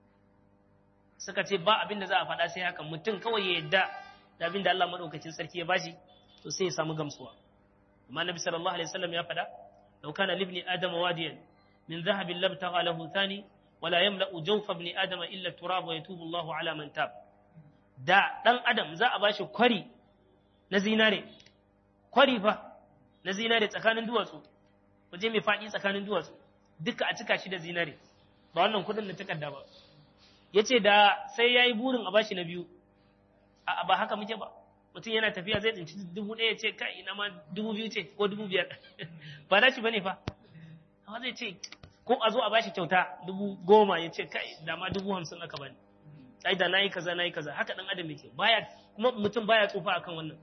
suka ce ba abin da za a faɗa sai haka mutum kawai ya yadda da abin da Allah madaukakin sarki ya bashi to sai ya samu gamsuwa amma nabi sallallahu alaihi wasallam ya faɗa law kana libni adam wadiyan min dhahabin lam tagha lahu thani wala yamla'u jawfa ibni adam illa turab wa yatubu Allahu ala man tab da dan adam za a bashi kwari na zinare kwari fa na zinare tsakanin duwatsu waje mai faɗi tsakanin duwatsu duka a cika shi da zinare ba wannan kudin da takarda ba yace da sai yayi burin a bashi na biyu a ba haka muke ba mutum yana tafiya zai tsinci dubu ɗaya ce kai ina ma dubu biyu ce ko dubu biyar ba dace bane fa amma zai ce ko a zo a bashi kyauta dubu goma ya ce kai da ma dubu hamsin aka bani ai da nayi kaza nayi kaza haka dan adam yake baya kuma mutum baya tsufa akan wannan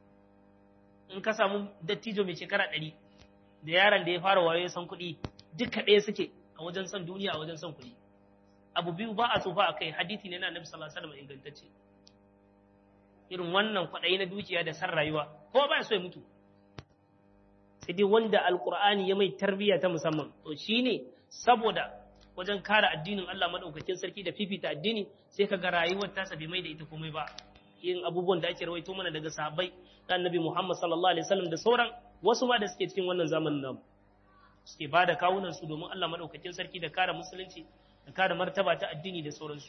in ka samu dattijo mai shekara ɗari da yaron da ya fara wayo ya san kuɗi duka ɗaya suke a wajen son duniya a wajen son kuɗi abu biyu ba a tsufa a kai hadithi ne na annabi sallallahu alaihi wasallam ingantacce irin wannan kwaɗayi na dukiya da san rayuwa ko ba so ya mutu sai dai wanda alqur'ani ya mai tarbiyya ta musamman to shine saboda wajen kare addinin Allah madaukakin sarki da fifita addini sai kaga rayuwar tasa bai mai da ita komai ba yin abubuwan da ake rawaito mana daga sahabbai da annabi Muhammad sallallahu alaihi wasallam da sauran wasu ma da suke cikin wannan zamanin namu suke ba da kawunan su domin Allah madaukakin sarki da kare musulunci da kare martaba ta addini da sauransu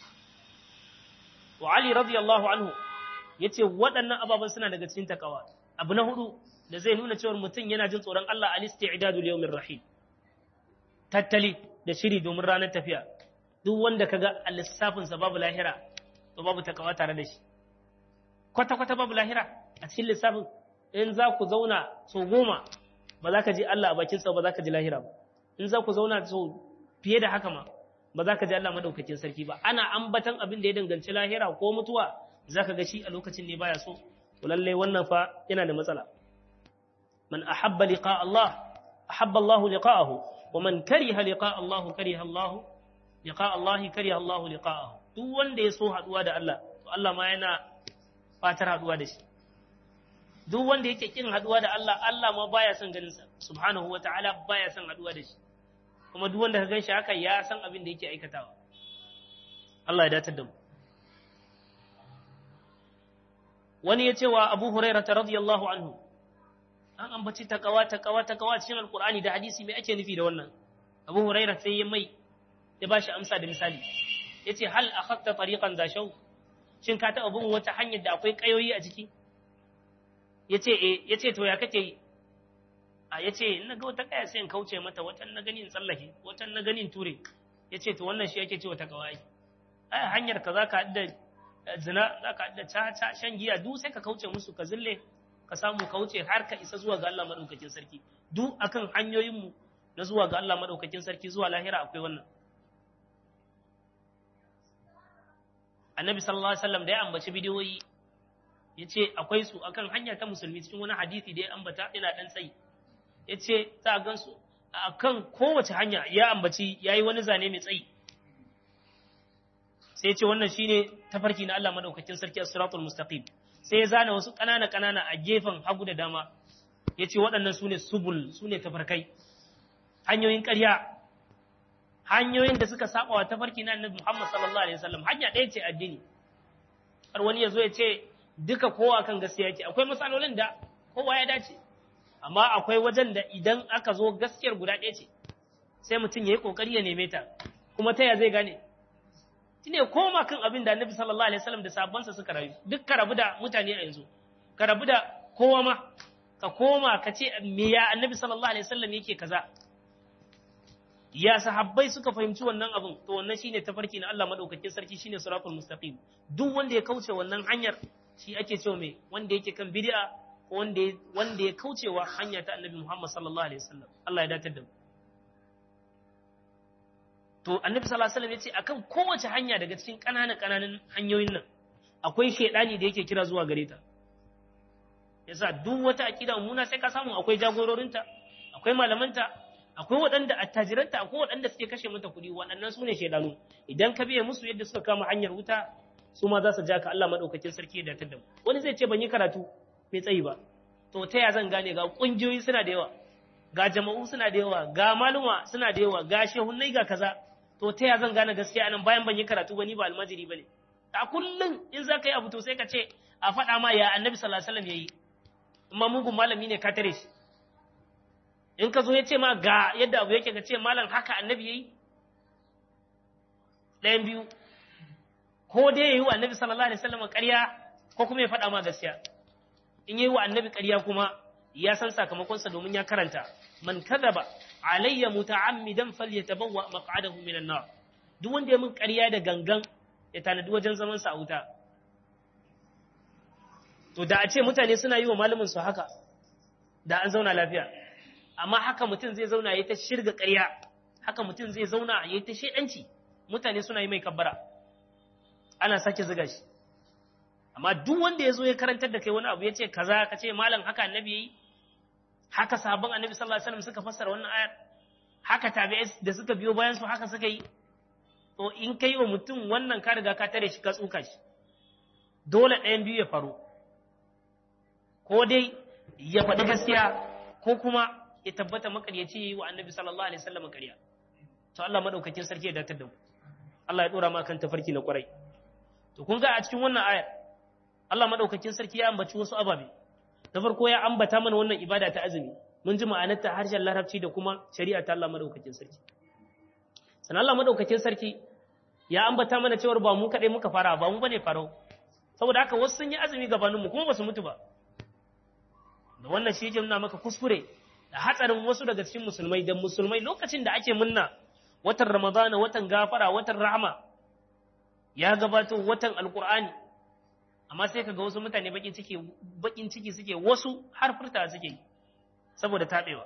wa Ali radiyallahu anhu yace waɗannan ababen suna daga cikin takawa abu na hudu da zai nuna cewa mutum yana jin tsoron Allah al-isti'dadu li yawmir rahim tattali da shiri domin ranar tafiya duk wanda kaga lissafin sa babu lahira to babu takawa tare da shi kwata kwata babu lahira a cikin lissafin in za ku zauna so goma ba za ka ji Allah a bakin sa ba za ka ji lahira ba in za ku zauna so fiye da haka ma ba za ka ji Allah madaukakin sarki ba ana ambatan abin da ya danganci lahira ko mutuwa za ka ga shi a lokacin ne baya so to lallai wannan fa yana da matsala man ahabba liqa Allah ahabba Allah liqa'ahu wa man kariha liqa Allah kariha Allah liqa Allah kariha Allah liqa'ahu duk wanda ya so haduwa da Allah to Allah ma yana fatar haduwa da shi duk wanda yake kin haduwa da Allah Allah ma baya son ganin sa subhanahu wa ta'ala baya son haduwa da shi kuma duk wanda ka gan shi haka ya san abin da yake aikatawa Allah ya datar da mu wani ya ce wa Abu Hurairah radiyallahu anhu an ambaci takawa takawa takawa cikin alqur'ani da hadisi me ake nufi da wannan Abu Hurairah sai ya mai ya bashi amsa da misali yace hal akhadta tariqan za shaw shin ka taɓa bin wata hanyar da akwai kayoyi a ciki yace eh yace to ya kake yi a yace in na ga wata kaya sai in kauce mata watan na gani in tsallake watan na gani in ture yace to wannan shi yake cewa takawa ai ai hanyar ka zaka hadda zina zaka hadda caca shan giya duk sai ka kauce musu ka zille ka samu kauce har ka isa zuwa ga Allah madaukakin sarki duk akan hanyoyin mu na zuwa ga Allah madaukakin sarki zuwa lahira akwai wannan annabi sallallahu alaihi wasallam da ya ambaci bidiyoyi ya ce akwai su akan hanya ta musulmi cikin wani hadisi da ya ambata ina dan tsayi ya ce za a gansu akan kowace hanya ya ambaci ya yi wani zane mai tsayi sai ya ce wannan shine tafarki na Allah madaukakin sarki a siratul mustaqim sai ya zana wasu ƙanana ƙanana a gefen hagu da dama ya ce waɗannan su ne subul su ne tafarkai hanyoyin ƙarya hanyoyin da suka saba wa tafarki na annabi Muhammad sallallahu alaihi wasallam hanya ɗaya ce addini har wani ya zo ya ce duka kowa kan gaskiya yake akwai matsalolin da kowa ya dace amma akwai wajen da idan aka zo gaskiyar guda ɗaya ce sai mutum ya yi ƙoƙari ya neme ta kuma ta ya zai gane shine koma kan abin da annabi sallallahu alaihi wasallam da sabansa suka rayu duk ka rabu da mutane a yanzu ka rabu da kowa ma ka koma ka ce me ya annabi sallallahu alaihi wasallam yake kaza ya sahabbai suka fahimci wannan abin to wannan shine tafarki na Allah madaukakin sarki shine siratul mustaqim duk wanda ya kauce wannan hanyar shi ake cewa me wanda yake kan bid'a ko wanda wanda ya kaucewa hanya ta Annabi Muhammad sallallahu alaihi wasallam Allah ya datar da mu to Annabi sallallahu alaihi wasallam yace akan kowace hanya daga cikin ƙananan ƙananan hanyoyin nan akwai shedani da yake kira zuwa gare ta yasa duk wata akida muna sai ka samu akwai jagororinta akwai malamanta akwai waɗanda attajiranta akwai waɗanda suke kashe mata kuɗi waɗannan su ne shaidanu idan ka biye musu yadda suka kama hanyar wuta su ma za su ja ka Allah maɗaukakin sarki ya datar da mu wani zai ce ban yi karatu mai tsayi ba to ta ya zan gane ga ƙungiyoyi suna da yawa ga jama'u suna da yawa ga maluma suna da yawa ga shehunnai ga kaza to ta ya zan gane gaskiya anan bayan ban yi karatu ba ni ba almajiri ba ne a kullum in za ka yi abu to sai ka ce a faɗa ma ya annabi sallallahu alaihi wasallam ya yi amma mugun malami ne ka tare shi in ka zo ya ce ma ga yadda abu yake ka ce malam haka annabi yayi ɗayan biyu ko dai yayi wa annabi sallallahu alaihi wasallam ƙarya ko kuma ya faɗa ma gaskiya in yayi wa annabi ƙarya kuma ya san sakamakonsa domin ya karanta man kadaba alayya muta'ammidan falyatabawwa maq'adahu minan nar duk wanda ya min ƙarya da gangan ya tanadi wajen zaman sa a wuta to da a ce mutane suna yi wa malamin su haka da an zauna lafiya amma haka mutum zai zauna ya ta shirga ƙarya haka mutum zai zauna ya ta shedanci mutane suna yi mai kabbara ana sake ziga shi amma duk wanda ya zo ya karantar da kai wani abu ya ce kaza ka ce malam haka annabi yayi haka sahabban annabi sallallahu alaihi wasallam suka fassara wannan ayar haka tabi'ai da suka biyo bayan su haka suka yi to in kai wa mutum wannan ka riga ka tare shi ka tsuka shi dole ɗayan biyu ya faru ko dai ya faɗi gaskiya ko kuma ya tabbata makaryaci yi wa annabi sallallahu alaihi wasallam ƙarya to Allah madaukakin sarki ya datar da mu Allah ya dora ma kan tafarki na kwarai to kun ga a cikin wannan ayar Allah madaukakin sarki ya ambaci wasu ababe na farko ya ambata mana wannan ibada ta azumi mun ji ma'anarta harshen larabci da kuma shari'a ta Allah madaukakin sarki sannan Allah madaukakin sarki ya ambata mana cewar ba mu kadai muka fara ba mu bane farau saboda haka wasu sun yi azumi gabanin mu kuma ba su mutu ba da wannan shi yake nuna maka kuskure da hatsarin wasu daga cikin musulmai da musulmai lokacin da ake munna watan ramadana watan gafara watan rahama ya gabato watan alkur'ani amma sai kaga wasu mutane bakin ciki bakin ciki suke wasu har furta suke saboda tabewa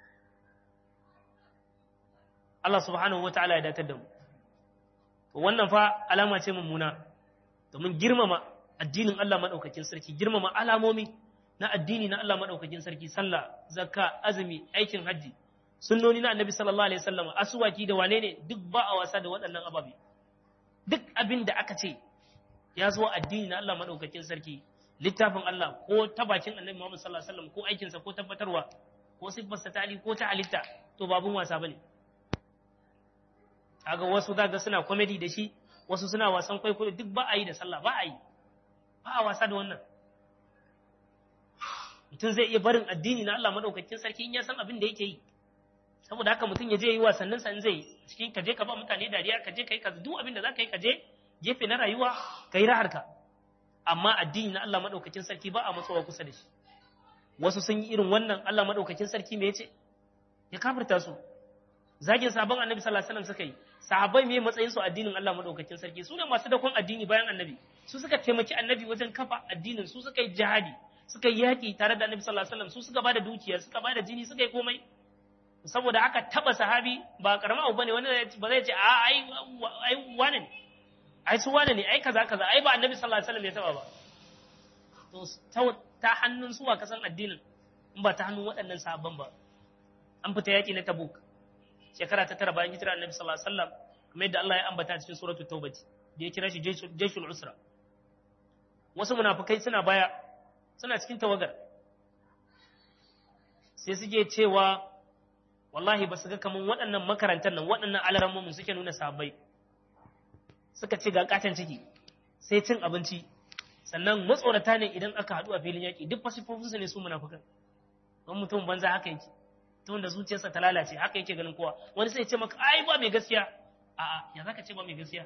Allah subhanahu wataala ya datar da mu to wannan fa alama ce mummuna domin girmama addinin Allah madaukakin sarki girmama alamomi na addini na Allah madaukakin sarki sallah zakka azumi aikin hajji sunnoni na annabi sallallahu alaihi wasallam asuwaki da wane ne duk ba a wasa da waɗannan ababe duk abin da aka ce ya zo addini na Allah madaukakin sarki littafin Allah ko ta bakin annabi Muhammad sallallahu alaihi wasallam ko aikinsa ko tabbatarwa ko sifarsa ta ali ko ta halitta to babun wasa bane kaga wasu zaga suna comedy da shi wasu suna wasan kwaikwayo duk ba a yi da sallah ba a yi ba a wasa da wannan mutum zai iya barin addini na Allah madaukakin sarki in ya san abin da yake yi saboda haka mutum ya je yi wasannin sa in zai cikin ka je ka ba mutane dariya ka je ka yi ka duk abin da za ka yi ka je gefe na rayuwa ka yi raharka amma addini na Allah madaukakin sarki ba a matsowa kusa da shi wasu sun yi irin wannan Allah madaukakin sarki me yace ya kafirta su zagin sabon annabi sallallahu alaihi wasallam suka yi sahabbai me matsayin su addinin Allah madaukakin sarki su ne masu dakon addini bayan annabi su suka taimaki annabi wajen kafa addinin su suka yi jihadi suka yi yaki tare da annabi sallallahu alaihi wasallam su suka bada dukiya suka bada jini suka yi komai saboda haka taba sahabi ba karama abu bane wani ba zai ce a ai ai wane ne ai su wane ne ai kaza kaza ai ba annabi sallallahu alaihi wasallam ya taba ba to ta hannun suwa kasan addinin in ba ta hannun waɗannan sahabban ba an fita yaki na tabuk shekara ta tara bayan hijira annabi sallallahu alaihi wasallam kamar yadda Allah ya ambata cikin suratul tauba da ya kira shi jayshul usra wasu munafikai suna baya suna cikin tawagar sai suke cewa wallahi ba su ga kaman waɗannan makarantar nan waɗannan alarammu suke nuna sahabbai suka ce ga katon ciki sai cin abinci sannan matsorata ne idan aka haɗu a filin yaƙi duk fasifofinsu ne su munafukan don mutum banza haka yake tun da zuciyarsa ta lalace haka yake ganin kowa wani sai ce maka ai ba mai gaskiya a'a ya zaka ce ba mai gaskiya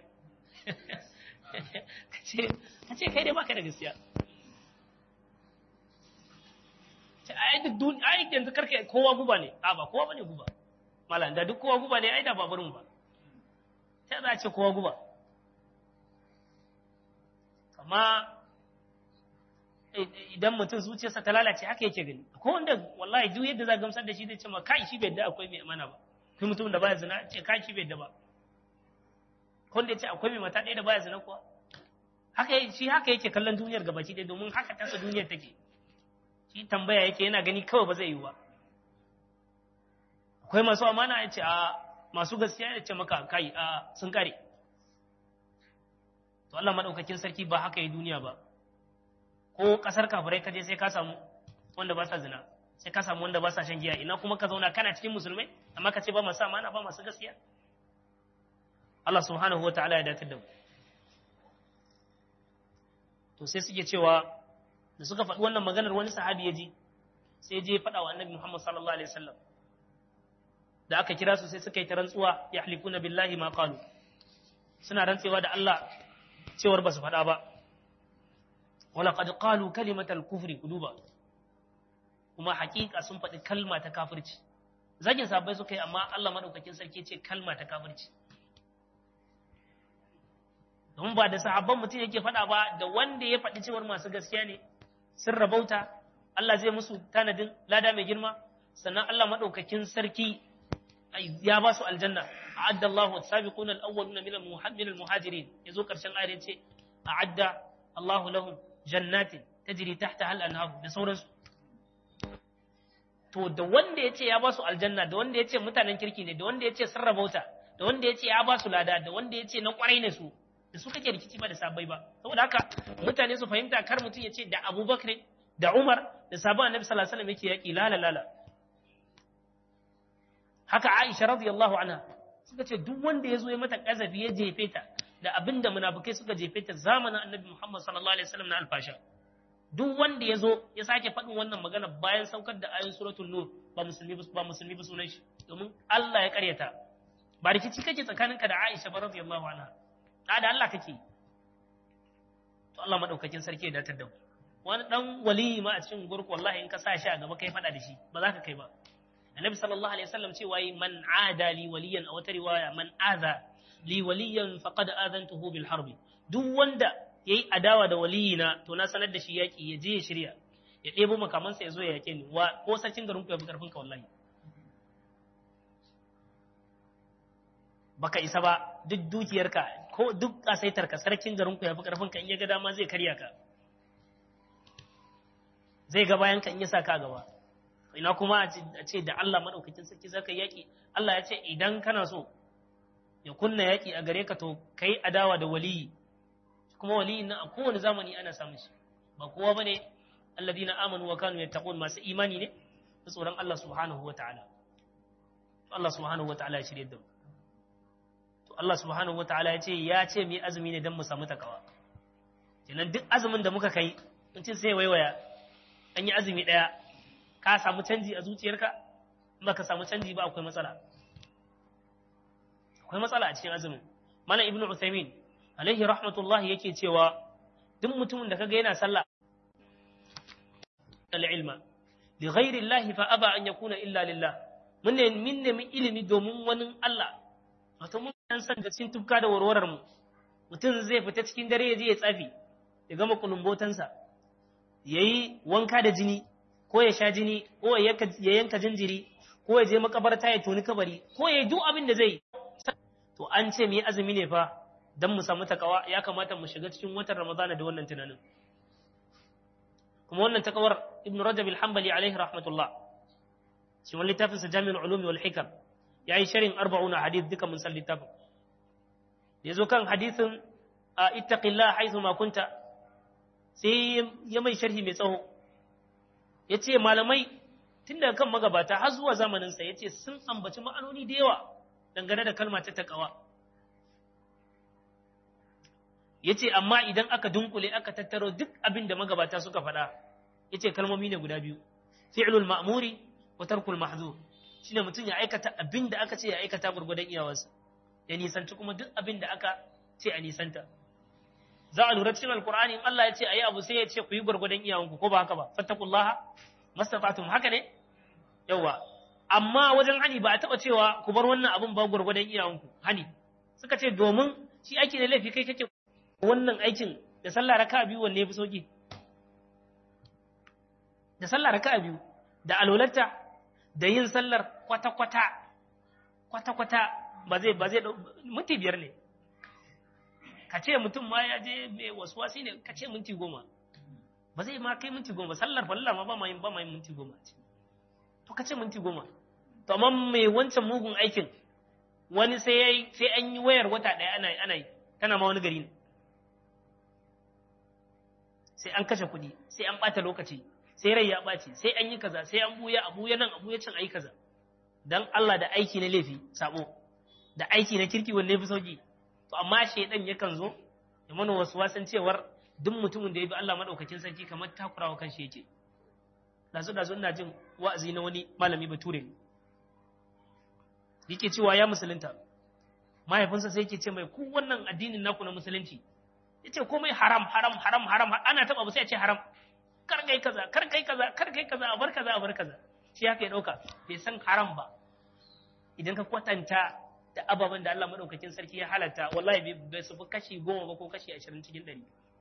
ka ce kai dai baka da gaskiya ce ai duk dun ai yanzu karka kowa guba ne a ba kowa bane guba malam da duk kowa guba ne ai da babarin ba ta za a ce kowa guba amma idan mutum zuciyarsa ta lalace haka yake gani ko wanda wallahi duk yadda za gamsar da shi zai ce ma kai shi bai da akwai mai amana ba kai mutum da baya zina ce kai shi bai da ba ko wanda ya ce akwai mai mata ɗaya da baya zina kuwa haka shi haka yake kallon duniyar gabaki ɗaya domin haka tasa duniyar take shi tambaya yake yana gani kawai ba zai yi ba akwai masu amana ya ce a masu gaskiya ya ce maka kai a sun kare to Allah madaukakin sarki ba haka yi duniya ba ko kasar kafirai kaje sai ka samu wanda ba sa zina sai ka samu wanda ba sa shan giya ina kuma ka zauna kana cikin musulmai amma ka ce ba masu amana ba masu gaskiya Allah subhanahu wa ta'ala ya datar da mu to sai suke cewa da suka faɗi wannan maganar wani sahabi ya ji sai je faɗa wa annabi Muhammad sallallahu alaihi wasallam da aka kira su sai suka yi ta rantsuwa ya halifuna billahi ma qalu suna rantsewa da Allah cewar ba su faɗa ba wala qad qalu kalimatal kufri kuduba kuma hakika sun faɗi kalma ta kafirci zagin sabai suka yi amma Allah madaukakin sarki ce kalma ta kafirci don ba da sahabban mutum yake faɗa ba da wanda ya faɗi cewar masu gaskiya ne sun rabauta Allah zai musu tanadin lada mai girma sannan Allah madaukakin sarki ya ba su aljanna a'adda Allahu as-sabiquna al-awwaluna min al-muhajirin yazo karshen ayar yace a'adda Allahu lahum jannatin tajri tahtaha al-anhar da sauransu to da wanda yace ya ba su aljanna da wanda yace mutanen kirki ne da wanda yace sun rabauta da wanda yace ya ba su lada da wanda yace na kwarai ne su da su kake rikici ba da sabai ba saboda haka mutane su fahimta kar mutum yace da Abubakar da Umar da sabon Annabi sallallahu alaihi wasallam yake yaki lala lala haka Aisha radiyallahu anha suka ce duk wanda ya zo ya mata kazafi ya jefe ta da abin da munafukai suka jefe ta zamanin Annabi Muhammad sallallahu alaihi wasallam na alfasha duk wanda ya zo ya sake faɗin wannan magana bayan saukar da ayoyin suratul nur ba musulmi ba musulmi ba sunan shi domin Allah ya karyata ba rikici kake tsakaninka da Aisha ba radiyallahu anha da da Allah kake to Allah madaukakin sarki ya datar da mu wani dan waliyi ma a cikin gurku wallahi in ka sa shi a gaba kai faɗa da shi ba za ka kai ba annabi sallallahu alaihi wasallam cewa yi man ada li waliyan a wata riwaya man aza li waliyan faqad adantuhu bil harbi duk wanda yayi adawa da waliyina to na sanar da shi yaki ya je ya shirya ya ɗebo makamansa ya zo ya yake ni wa ko sarkin garin ku ya fi karfin ka wallahi baka isa ba duk dukiyarka ko duk kasaitarka sarkin garin ku ya fi karfin ka in ya ga dama zai karya ka zai ga bayan ka in ya sa ka gaba ina kuma a ce da Allah maɗaukakin sarki zaka yaƙi Allah ya ce idan kana so ya kunna yaƙi a gare ka to kai adawa da waliyi kuma waliyi na a kowane zamani ana samun shi ba kowa bane alladina amanu wa kanu yattaqun masu imani ne da tsoron Allah subhanahu wa ta'ala Allah subhanahu wa ta'ala ya shirye da mu to Allah subhanahu wa ta'ala ya ce ya ce mu azumi ne dan mu samu takawa kenan duk azumin da muka kai mutum sai waiwaya an yi azumi ɗaya ka samu canji a zuciyarka ba ka samu canji ba akwai matsala akwai matsala a cikin azumin mana ibnu usaimin alaihi rahmatullahi yake cewa duk mutumin da kaga yana sallah al-ilma li ghairi Allah fa aba an yakuna illa lillah mun ne min ne ilimi domin wani Allah wato mun san ga cikin tufka da warwarar mu mutum zai fita cikin dare ya je ya tsafi ya gama kulumbotansa yayi wanka da jini ko ya sha jini ko ya yanka jinjiri ko ya je makabarta ya toni kabari ko ya yi duk abin da zai to an ce mu yi azumi ne fa dan mu samu takawa ya kamata mu shiga cikin watan ramadana da wannan tunanin kuma wannan takawar ibnu rajab al-hanbali alaihi rahmatullah shi wani littafin sa jami'ul ulumi wal hikam yayi sharin 40 hadith duka mun san littafin da yazo kan hadithin ittaqillah haythu ma kunta sai ya mai sharhi mai tsawo yace malamai tun daga kan magabata har zuwa zamanin sa yace sun ambaci ma'anoni da yawa dangane da kalma ta takawa yace amma idan aka dunkule aka tattaro duk abin da magabata suka faɗa yace kalmomi ne guda biyu fi'lul ma'muri wa tarkul mahzur shine mutum ya aikata abin da aka ce ya aikata gurgudan iyawarsa ya nisanci kuma duk abin da aka ce a nisanta za a lura cikin alkur'ani in Allah ya ce ayi abu sai ya ce ku yi gurgudan iyawanku ko ba haka ba fattakullaha mastata'tum haka ne yawa amma wajen hani ba a taba cewa ku bar wannan abun ba gurgudan iyawanku hani suka ce domin shi aiki da laifi kai kake wannan aikin da sallah raka'a biyu wanne yafi sauki da sallah raka'a biyu da alolarta da yin sallar kwata-kwata kwata-kwata ba zai ba zai minti biyar ne ka ce mutum ma ya je mai wasuwasi ne ka ce minti goma ba zai ma kai minti goma sallar fallar ma ba ma yin ba ma yin minti goma to ka ce minti goma to amma mai wancan mugun aikin wani sai yayi sai an yi wayar wata ɗaya ana ana yi tana ma wani gari ne sai an kashe kuɗi sai an ɓata lokaci sai rai ya ɓaci sai an yi kaza sai an buya a buya nan a buya can ayi kaza dan Allah da aiki na laifi sabo da aiki na kirki wanne fi sauki to amma shaidan yakan zo ya mana wasu wasan cewar duk mutumin da ya bi Allah madaukakin sarki kamar takurawa kan shi yake dazu dazu ina jin wa'azi na wani malami bature yake cewa ya musulunta mahaifinsa sai yake ce mai ku wannan addinin naku na musulunci yace komai haram haram haram haram ana taba ba sai ya ce haram kar kai kaza kar kai kaza kar kai kaza a bar kaza a bar kaza shi haka ya dauka bai san haram ba idan ka kwatanta da ababen da Allah madaukakin sarki ya halatta wallahi bai su fi kashi goma ba ko kashi ashirin cikin ɗari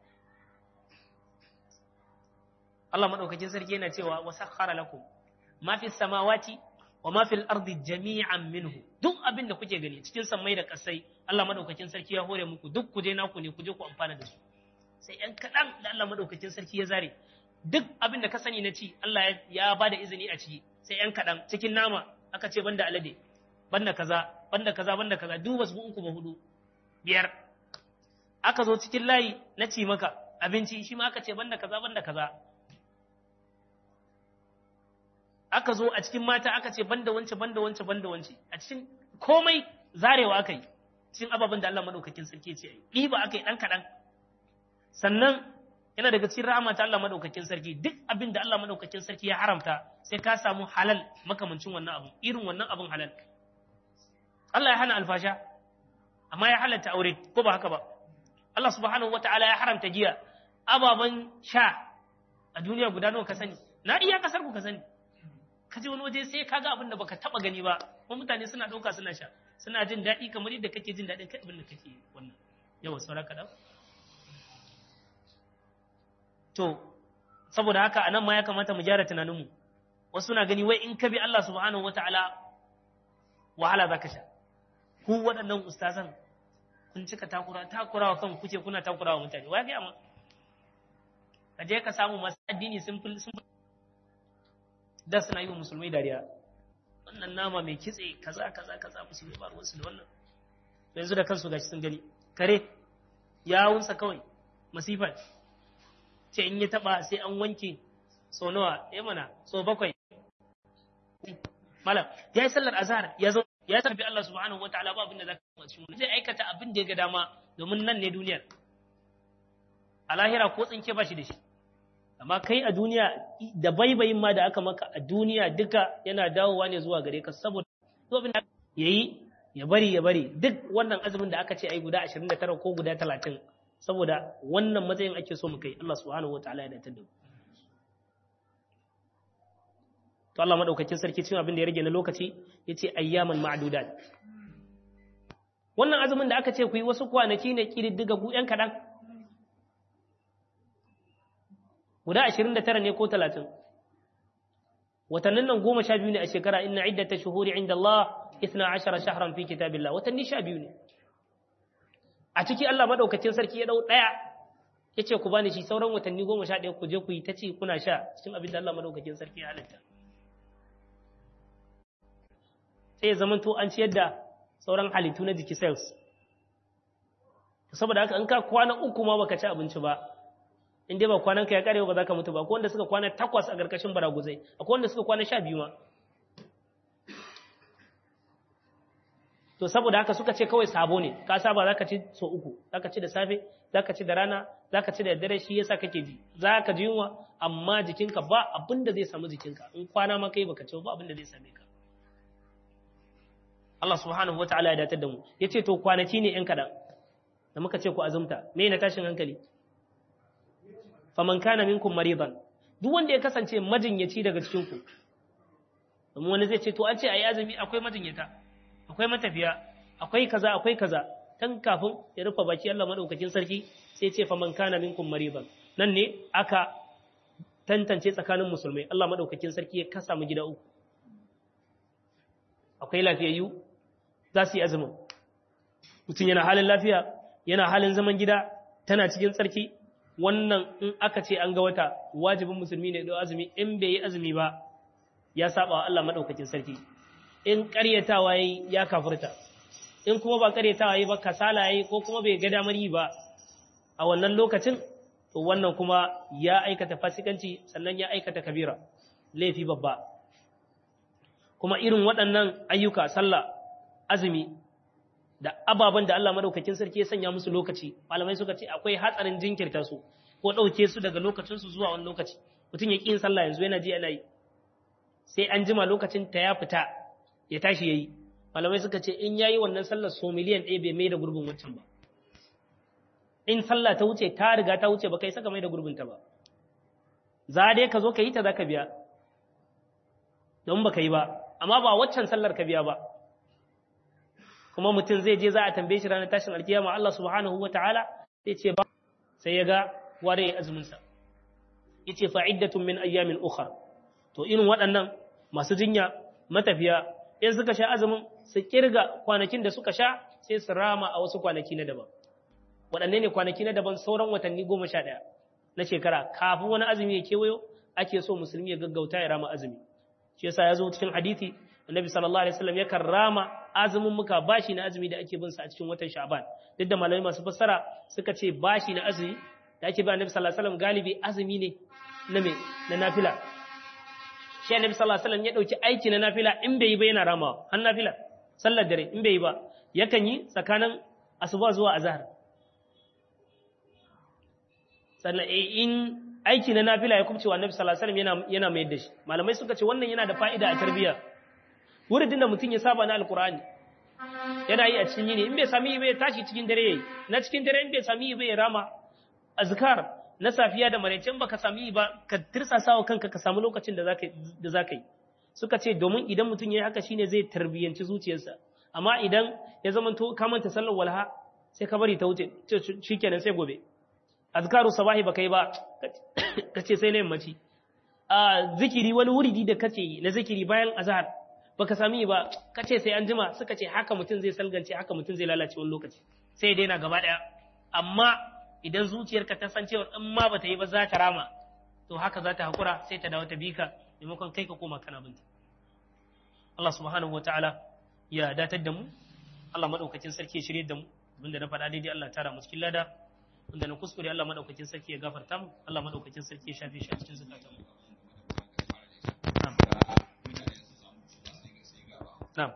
Allah madaukakin sarki yana cewa wa sakhara lakum ma fi samawati wa ma fil ardi jami'an minhu duk abin da kuke gani cikin sammai da kasai Allah madaukakin sarki ya hore muku duk ku je naku ne ku je ku amfana da su sai yan kaɗan da Allah madaukakin sarki ya zare duk abin da ka sani na ci Allah ya ba da izini a ciki sai yan kaɗan cikin nama aka ce banda alade banda kaza banda kaza banda kaza duk wasu uku ba hudu biyar aka zo cikin layi na ci maka abinci shi ma aka ce banda kaza banda kaza aka zo a cikin mata aka ce banda wance banda wance banda wance a cikin komai zarewa aka yi cikin ababen da Allah madaukakin sarki ce yi ɗiba aka yi ɗan kaɗan sannan yana daga cikin rahama ta Allah madaukakin sarki duk abin da Allah madaukakin sarki ya haramta sai ka samu halal makamancin wannan abu irin wannan abin halal Allah ya hana alfasha amma ya halatta aure ko ba haka ba Allah subhanahu wata'ala ya haramta giya ababen sha a duniya guda nawa ka sani na iya kasar ku ka sani ka je wani waje sai ka ga abin da baka taba gani ba kuma mutane suna dauka suna sha suna jin daɗi kamar yadda kake jin daɗin kai abin da kake wannan yawa saura kaɗan to saboda haka anan ma ya kamata mu gyara tunaninmu wasu na gani wai in ka bi Allah subhanahu wata'ala wahala za ka sha ku waɗannan ustazan kun cika takura takurawa kan kuce kuna takurawa mutane wa ga ma ka je ka samu masu addini sun fi sun da suna yi wa musulmai dariya wannan nama mai kitse kaza kaza kaza musulmai ba ruwansu da wannan yanzu da kansu gashi sun gani kare yawunsa kawai masifa ce in ya taba sai an wanke so nawa ya mana so bakwai malam ya yi sallar azhar ya zo ya tafi Allah subhanahu wataala ba abin da zaka yi cikin zai aikata abin da ya ga dama domin nan ne duniyar a lahira ko tsinke ba shi da shi amma kai a duniya da baibayin ma da aka maka a duniya duka yana dawowa ne zuwa gare ka saboda abin da yayi ya bari ya bari duk wannan azumin da aka ce ai guda 29 ko guda 30 saboda wannan matsayin ake so mu kai Allah subhanahu wataala ya dace da mu to Allah madaukakin sarki cikin abin da ya rage na lokaci yace ayyaman ma'dudat wannan azumin da aka ce ku yi wasu kwanaki ne kididdiga gu yan kadan guda 29 ne ko 30 watannin nan goma sha biyu ne a shekara inna iddata shuhuri inda Allah 12 shahran fi kitabillah watanni sha biyu ne a ciki Allah madaukakin sarki ya dau daya yace ku bani shi sauran watanni goma sha ɗaya ku je ku yi ta ci kuna sha cikin abin da Allah madaukakin sarki ya halitta sai ya zamanto an ciyar da sauran halittu na jiki cells saboda haka in ka kwana uku ma baka ci abinci ba in dai ba kwanan ka ya kare ba za ka mutu ba akwai wanda suka kwana takwas a ƙarƙashin baraguzai akwai wanda suka kwana sha biyu ma to saboda haka suka ce kawai sabo ne ka saba za ka ci so uku za ka ci da safe za ka ci da rana za ka ci da dare shi yasa kake ji za ka ji yunwa amma jikinka ba abin da zai samu jikinka in kwana ma kai baka ci ba abin da zai same ka Allah subhanahu wataala ya datar da mu yace to kwanaki ne yan kadan da muka ce ku azumta me na tashin hankali faman kana minkum maridan duk wanda ya kasance majinyaci daga cikin ku domin wani zai ce to an ce ayi azumi akwai majinyata akwai matafiya akwai kaza akwai kaza tan kafin ya rufe baki Allah madaukakin sarki sai ce faman kana minkum maridan nan ne aka tantance tsakanin musulmai Allah madaukakin sarki ya kasa mu gida uku akwai lafiyayyu za su yi azumin mutum yana halin lafiya yana halin zaman gida tana cikin tsarki wannan in aka ce an ga wata wajibin musulmi ne da azumi in bai yi azumi ba ya saba wa Allah madaukakin sarki in ƙaryatawa yayi ya kafirta in kuma ba ƙaryatawa yayi ba kasala yayi ko kuma bai ga damar yi ba a wannan lokacin to wannan kuma ya aikata fasikanci sannan ya aikata kabira laifi babba kuma irin waɗannan ayyuka sallah azumi da ababen da Allah madaukakin sarki ya sanya musu lokaci malamai suka ce akwai hatsarin jinkirta su ko ɗauke su daga lokacin su zuwa wani lokaci mutum ya ƙi yin sallah yanzu yana ji yana yi sai an jima lokacin ta ya fita ya tashi yayi malamai suka ce in yayi wannan sallar so miliyan ɗaya bai mai da gurbin wancan ba in sallah ta wuce ta riga ta wuce ba kai saka mai da gurbin ta ba za dai ka zo ka yi ta za ka biya don ba ka yi ba amma ba waccan sallar ka biya ba kuma mutum zai je za a tambaye shi ranar tashin alkiyama Allah subhanahu wa ta'ala sai ce ba sai ya ga ware ya azumin sa yace fa'iddatun min ayyamin ukhra to irin waɗannan masu jinya matafiya in suka sha azumin su kirga kwanakin da suka sha sai su rama a wasu kwanaki na daban waɗanne ne kwanaki na daban sauran watanni goma sha ɗaya na shekara kafin wani azumi ya kewayo ake so musulmi ya gaggauta ya rama azumi shi yasa ya zo cikin hadisi annabi sallallahu alaihi wasallam yakan rama azumin muka bashi na azumi da ake bin sa a cikin watan sha'ban duk da malamai masu fassara suka ce bashi na azumi da ake bi annabi sallallahu alaihi wasallam galibi azumi ne na me na nafila shi annabi sallallahu alaihi wasallam ya dauki aiki na nafila in bai yi ba yana ramawa har nafila sallar dare in bai yi ba yakan yi tsakanin asuba zuwa azhar sannan in aiki na nafila ya kubce wa annabi sallallahu alaihi wasallam yana yana mayar da shi malamai suka ce wannan yana da fa'ida a tarbiyya wuridin da mutum ya saba na alqur'ani yana yi a cikin yini in bai sami yi bai tashi cikin dare yayi na cikin dare in bai sami yi bai rama azkar na safiya da maraice in baka sami yi ba ka tirsasa wa kanka ka samu lokacin da zaka da zaka yi suka ce domin idan mutum yayi haka shine zai tarbiyyanci zuciyarsa amma idan ya zama to ka manta sallar walha sai ka bari ta wuce shikenan sai gobe azkaru sabahi baka yi ba kace sai na yammaci a zikiri wani wuridi da kace yi na zikiri bayan azhar baka sami ba kace sai an jima suka ce haka mutum zai salgance haka mutum zai lalace wani lokaci sai dai na gaba daya amma idan zuciyarka ta san cewa in ma bata yi ba za ta rama to haka za ta hakura sai ta dawo ta bika maimakon kai ka koma kana binta Allah subhanahu wataala ya datar da mu Allah madaukakin sarki ya shirye da mu abinda na faɗa daidai Allah tara mu cikin lada wanda na kuskure Allah madaukakin sarki ya gafarta mu Allah madaukakin sarki ya shafe shi a cikin zakatan mu na'am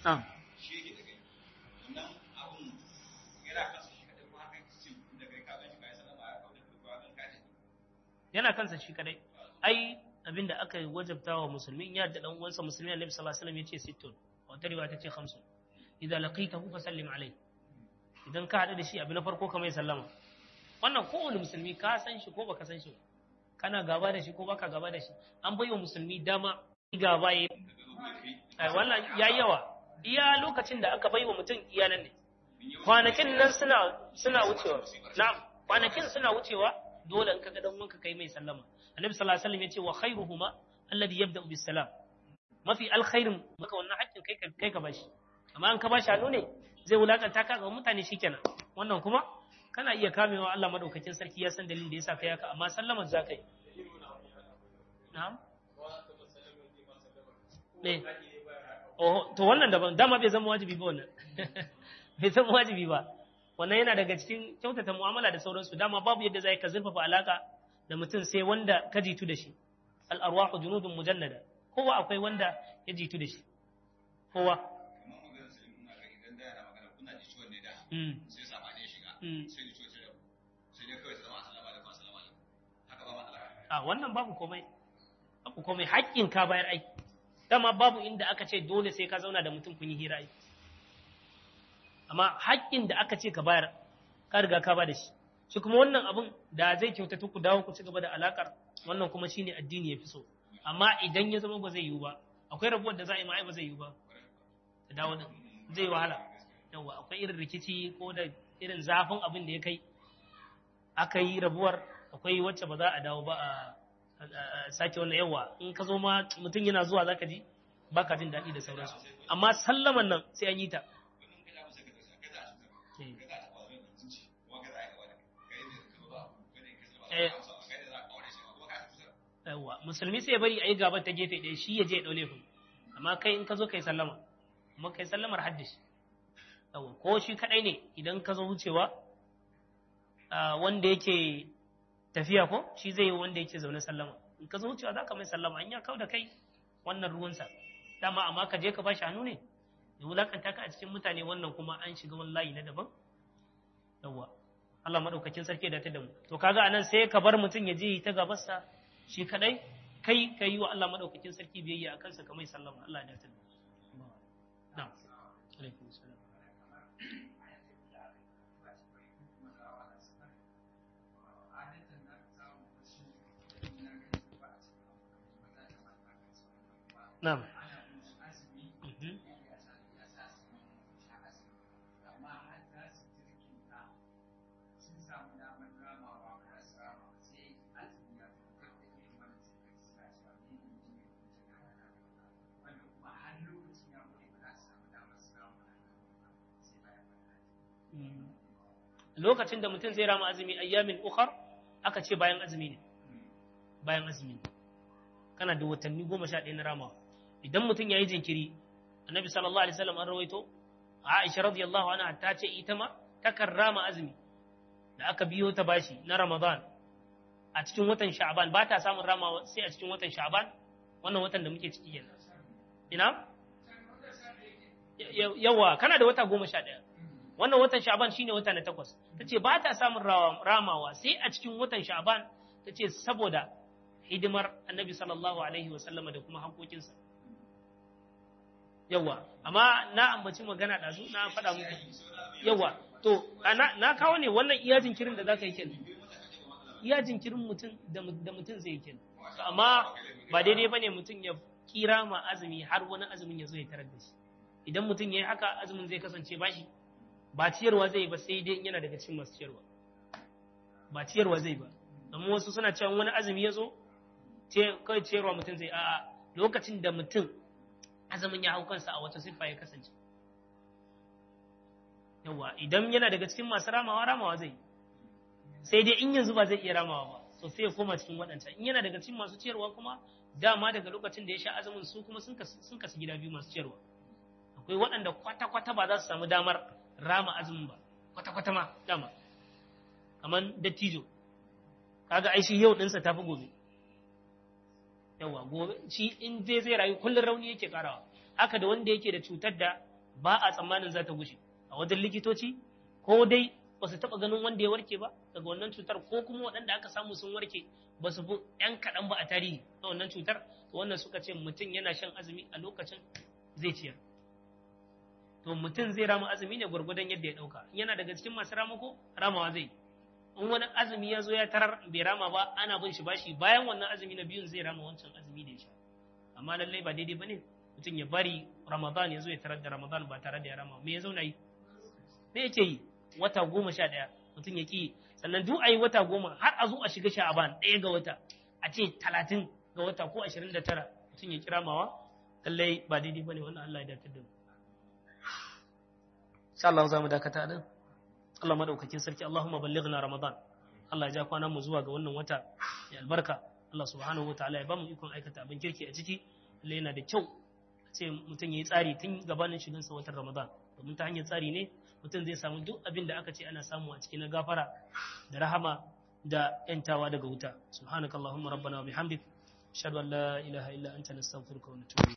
na'am shi yake da kai wannan abun yana kansa shi kadai ko haka ce da kai ka ganshi kai sallama ya kawo da ko ka ganka yana kansa shi kadai ai abinda aka wajabta wa musulmi in ya da dan uwansa musulmi annabi sallallahu alaihi wasallam yace sittun wata riwaya tace khamsun idan laqitahu fa sallim alayhi idan ka hadu da shi abu na farko kamar sallama wannan kowane musulmi ka san shi ko baka san shi ba kana gaba da shi ko baka gaba da shi an bai wa musulmi dama gaba ya ai wannan yayi yawa iya lokacin da aka bai wa mutum iya nan ne kwanakin nan suna suna wucewa na'am kwanakin suna wucewa dole in kaga dan wanka kai mai sallama annabi sallallahu alaihi wasallam yace wa khairuhuma alladhi yabda'u bis salam mafi alkhairin maka wannan haƙƙin kai ka kai ka bashi amma an ka bashi hannu ne zai wulakanta ka ga mutane shikenan wannan kuma kana iya kamewa Allah madaukakin sarki ya san dalilin da yasa kai haka amma sallamar za kai na'am ne oh to wannan daban dama bai zama wajibi ba wannan bai zama wajibi ba wannan yana daga cikin kyautata mu'amala da sauransu dama babu yadda zai ka zurfafa alaka da mutum sai wanda ka jitu da shi al arwahu junudun mujannada kowa akwai wanda ya jitu da shi kowa kamar maganar sai ina ga idan da yana magana kuna ji ciwon ne da mm. sai sabani ya shiga Mm. sai ji ciwon sai rabu sai dai kawai ta zama assalamu alaikum assalamu alaikum haka ba matsala a wannan babu komai babu komai haƙƙin ka bayar ai dama babu inda aka ce dole sai ka zauna da mutum kun yi hira ai amma haƙƙin da aka ce ka bayar ka riga ka ba da shi shi kuma wannan abun da zai kyautata ku dawo ku ci gaba da alakar wannan kuma shine addini ya fi so amma idan ya zama ba zai yiwu ba akwai rabuwar da za a yi ma ai ba zai yiwu ba da dawo din zai wahala yawa akwai irin rikici ko da irin zafin abin da ya kai aka yi rabuwar akwai wacce ba za a dawo ba a a- a sake wannan yawa in ka zo ma mutum yana zuwa zaka ji baka jin daɗi da sauransu amma sallaman nan sai an yi ta wannan kai abu sai ka kai za a cutar Eh. kai za a taɓa wani mutunci kuma kai za a yi gaba da kai kai ne ka zo ba kai ne ka zo ba Eh. kai ne za a kawo shi kuma ka cutar yawa musulmi sai ya bari a yi gaban ta gefe ɗaya shi ya je ya ɗau laifin amma kai in ka zo kai sallama amma kai sallamar haddashi yawa ko shi kaɗai ne idan ka zo wucewa ah, wanda yake tafiya ko shi zai yi wanda yake zaune sallama in ka zo wucewa za ka mai sallama an ya kau da kai wannan ruwansa dama amma ka je ka ba shi hannu ne ya wulakanta ka a cikin mutane wannan kuma an shiga wani layi na daban yawa Allah madaukakin sarki da ta da mu to kaga anan sai ka bar mutum ya je ta gabarsa shi kadai kai ka yi wa Allah madaukakin sarki biyayya a kansa kamar sallama Allah ya dace da mu na'am alaikum salam na'am Mhm. Mm. lokacin da mutum zai rama azumi ayyamin ukhar aka ce bayan azumi ne bayan azumi ne kana da watanni goma sha ɗaya na ramawa idan mutum ya yi jinkiri annabi sallallahu alaihi wasallam an rawaito aisha radiyallahu anha ta ce ita ma takan rama azumi da aka biyo ta bashi na ramadan a cikin watan sha'ban ba ta samun ramawa sai a cikin watan sha'ban wannan watan da muke ciki kenan ina Ya- yawa kana da wata goma sha ɗaya wannan watan sha'ban shine wata na takwas ta ce ba ta samun rawa- ramawa sai a cikin watan sha'ban ta ce saboda hidimar annabi sallallahu alaihi wasallama da kuma hankokinsa yawa amma na ambaci magana ɗazu na faɗa muku yawa to a na, na kawo ne wannan iya jinkirin da za ka yi kenan iya jinkirin mutum da mu- da mutum zai yi kenan To amma ba daidai ba ne mutum ya kira ma azumi har wani azumin ya zo ya tarar da shi idan mutum ya yi haka azumin zai kasance bashi ba ciyarwa zai ba sai dai yana daga cikin masu ciyarwa ba ciyarwa zai ba amma wasu suna cewa wani azumi ya zo ce- kawai ciyarwa mutum zai a'a lokacin da mutum azumin ya hau kansa a wata siffa ya kasance yawa idan yana daga cikin masu ramawa ramawa zai sai dai in yanzu ba zai iya ramawa ba so sai ya koma cikin waɗancan in yana daga cikin masu ciyarwa kuma dama daga lokacin da ya sha azumin su kuma sun kasu sun kasu gida biyu masu ciyarwa akwai waɗanda kwata-kwata ba za su samu damar rama azumin ba kwata-kwata ma dama kamar dattijo kaga ai shi yau ɗinsa tafi gobe yawa gobe shi in dai zai rayu kullum rauni yake karawa haka da wanda yake da cutar da ba a tsammanin za ta gushe a wajen likitoci ko dai ba su taɓa ganin wanda ya warke ba daga wannan cutar ko kuma waɗanda aka samu sun warke ba su fi ‘yan kaɗan ba a tarihi na wannan cutar to wannan suka ce mutum yana shan azumi a lokacin zai ciyar to mutum zai rama azumi ne gwargwadon yadda ya ɗauka yana daga cikin masu ramako ramawa zai in wani azumi ya zo ya tarar bai rama ba ana bin shi bashi bayan wannan azumi na biyun zai rama wancan azumi da ya sha amma lallai ba daidai ba ne mutum ya bari ramadan ya zo ya tarar da ramadan ba tare da ya rama me ya zauna yi me yake yi wata goma sha ɗaya mutum ya ki sannan duk a yi wata goma har a zo a shiga sha'aban ɗaya ga wata a ce talatin ga wata ko ashirin da tara mutum ya kira mawa lallai ba daidai ba ne wannan Allah ya dakatar da mu insha Allah za mu dakata nan Allah madaukakin sarki Allahumma ballighna ramadan Allah ya ja kwanan mu zuwa ga wannan wata ya albarka Allah subhanahu wataala ya bamu ikon aikata abin kirki a ciki lalle yana da kyau ce mutum ya yi tsari tun gabanin shigansa watan ramadan domin ta hanyar tsari ne mutum zai samu duk abin da aka ce ana samu a cikin na gafara da rahama da yantawa daga wuta subhanakallahumma rabbana wa bihamdik ashhadu an la ilaha illa anta nastaghfiruka wa natubu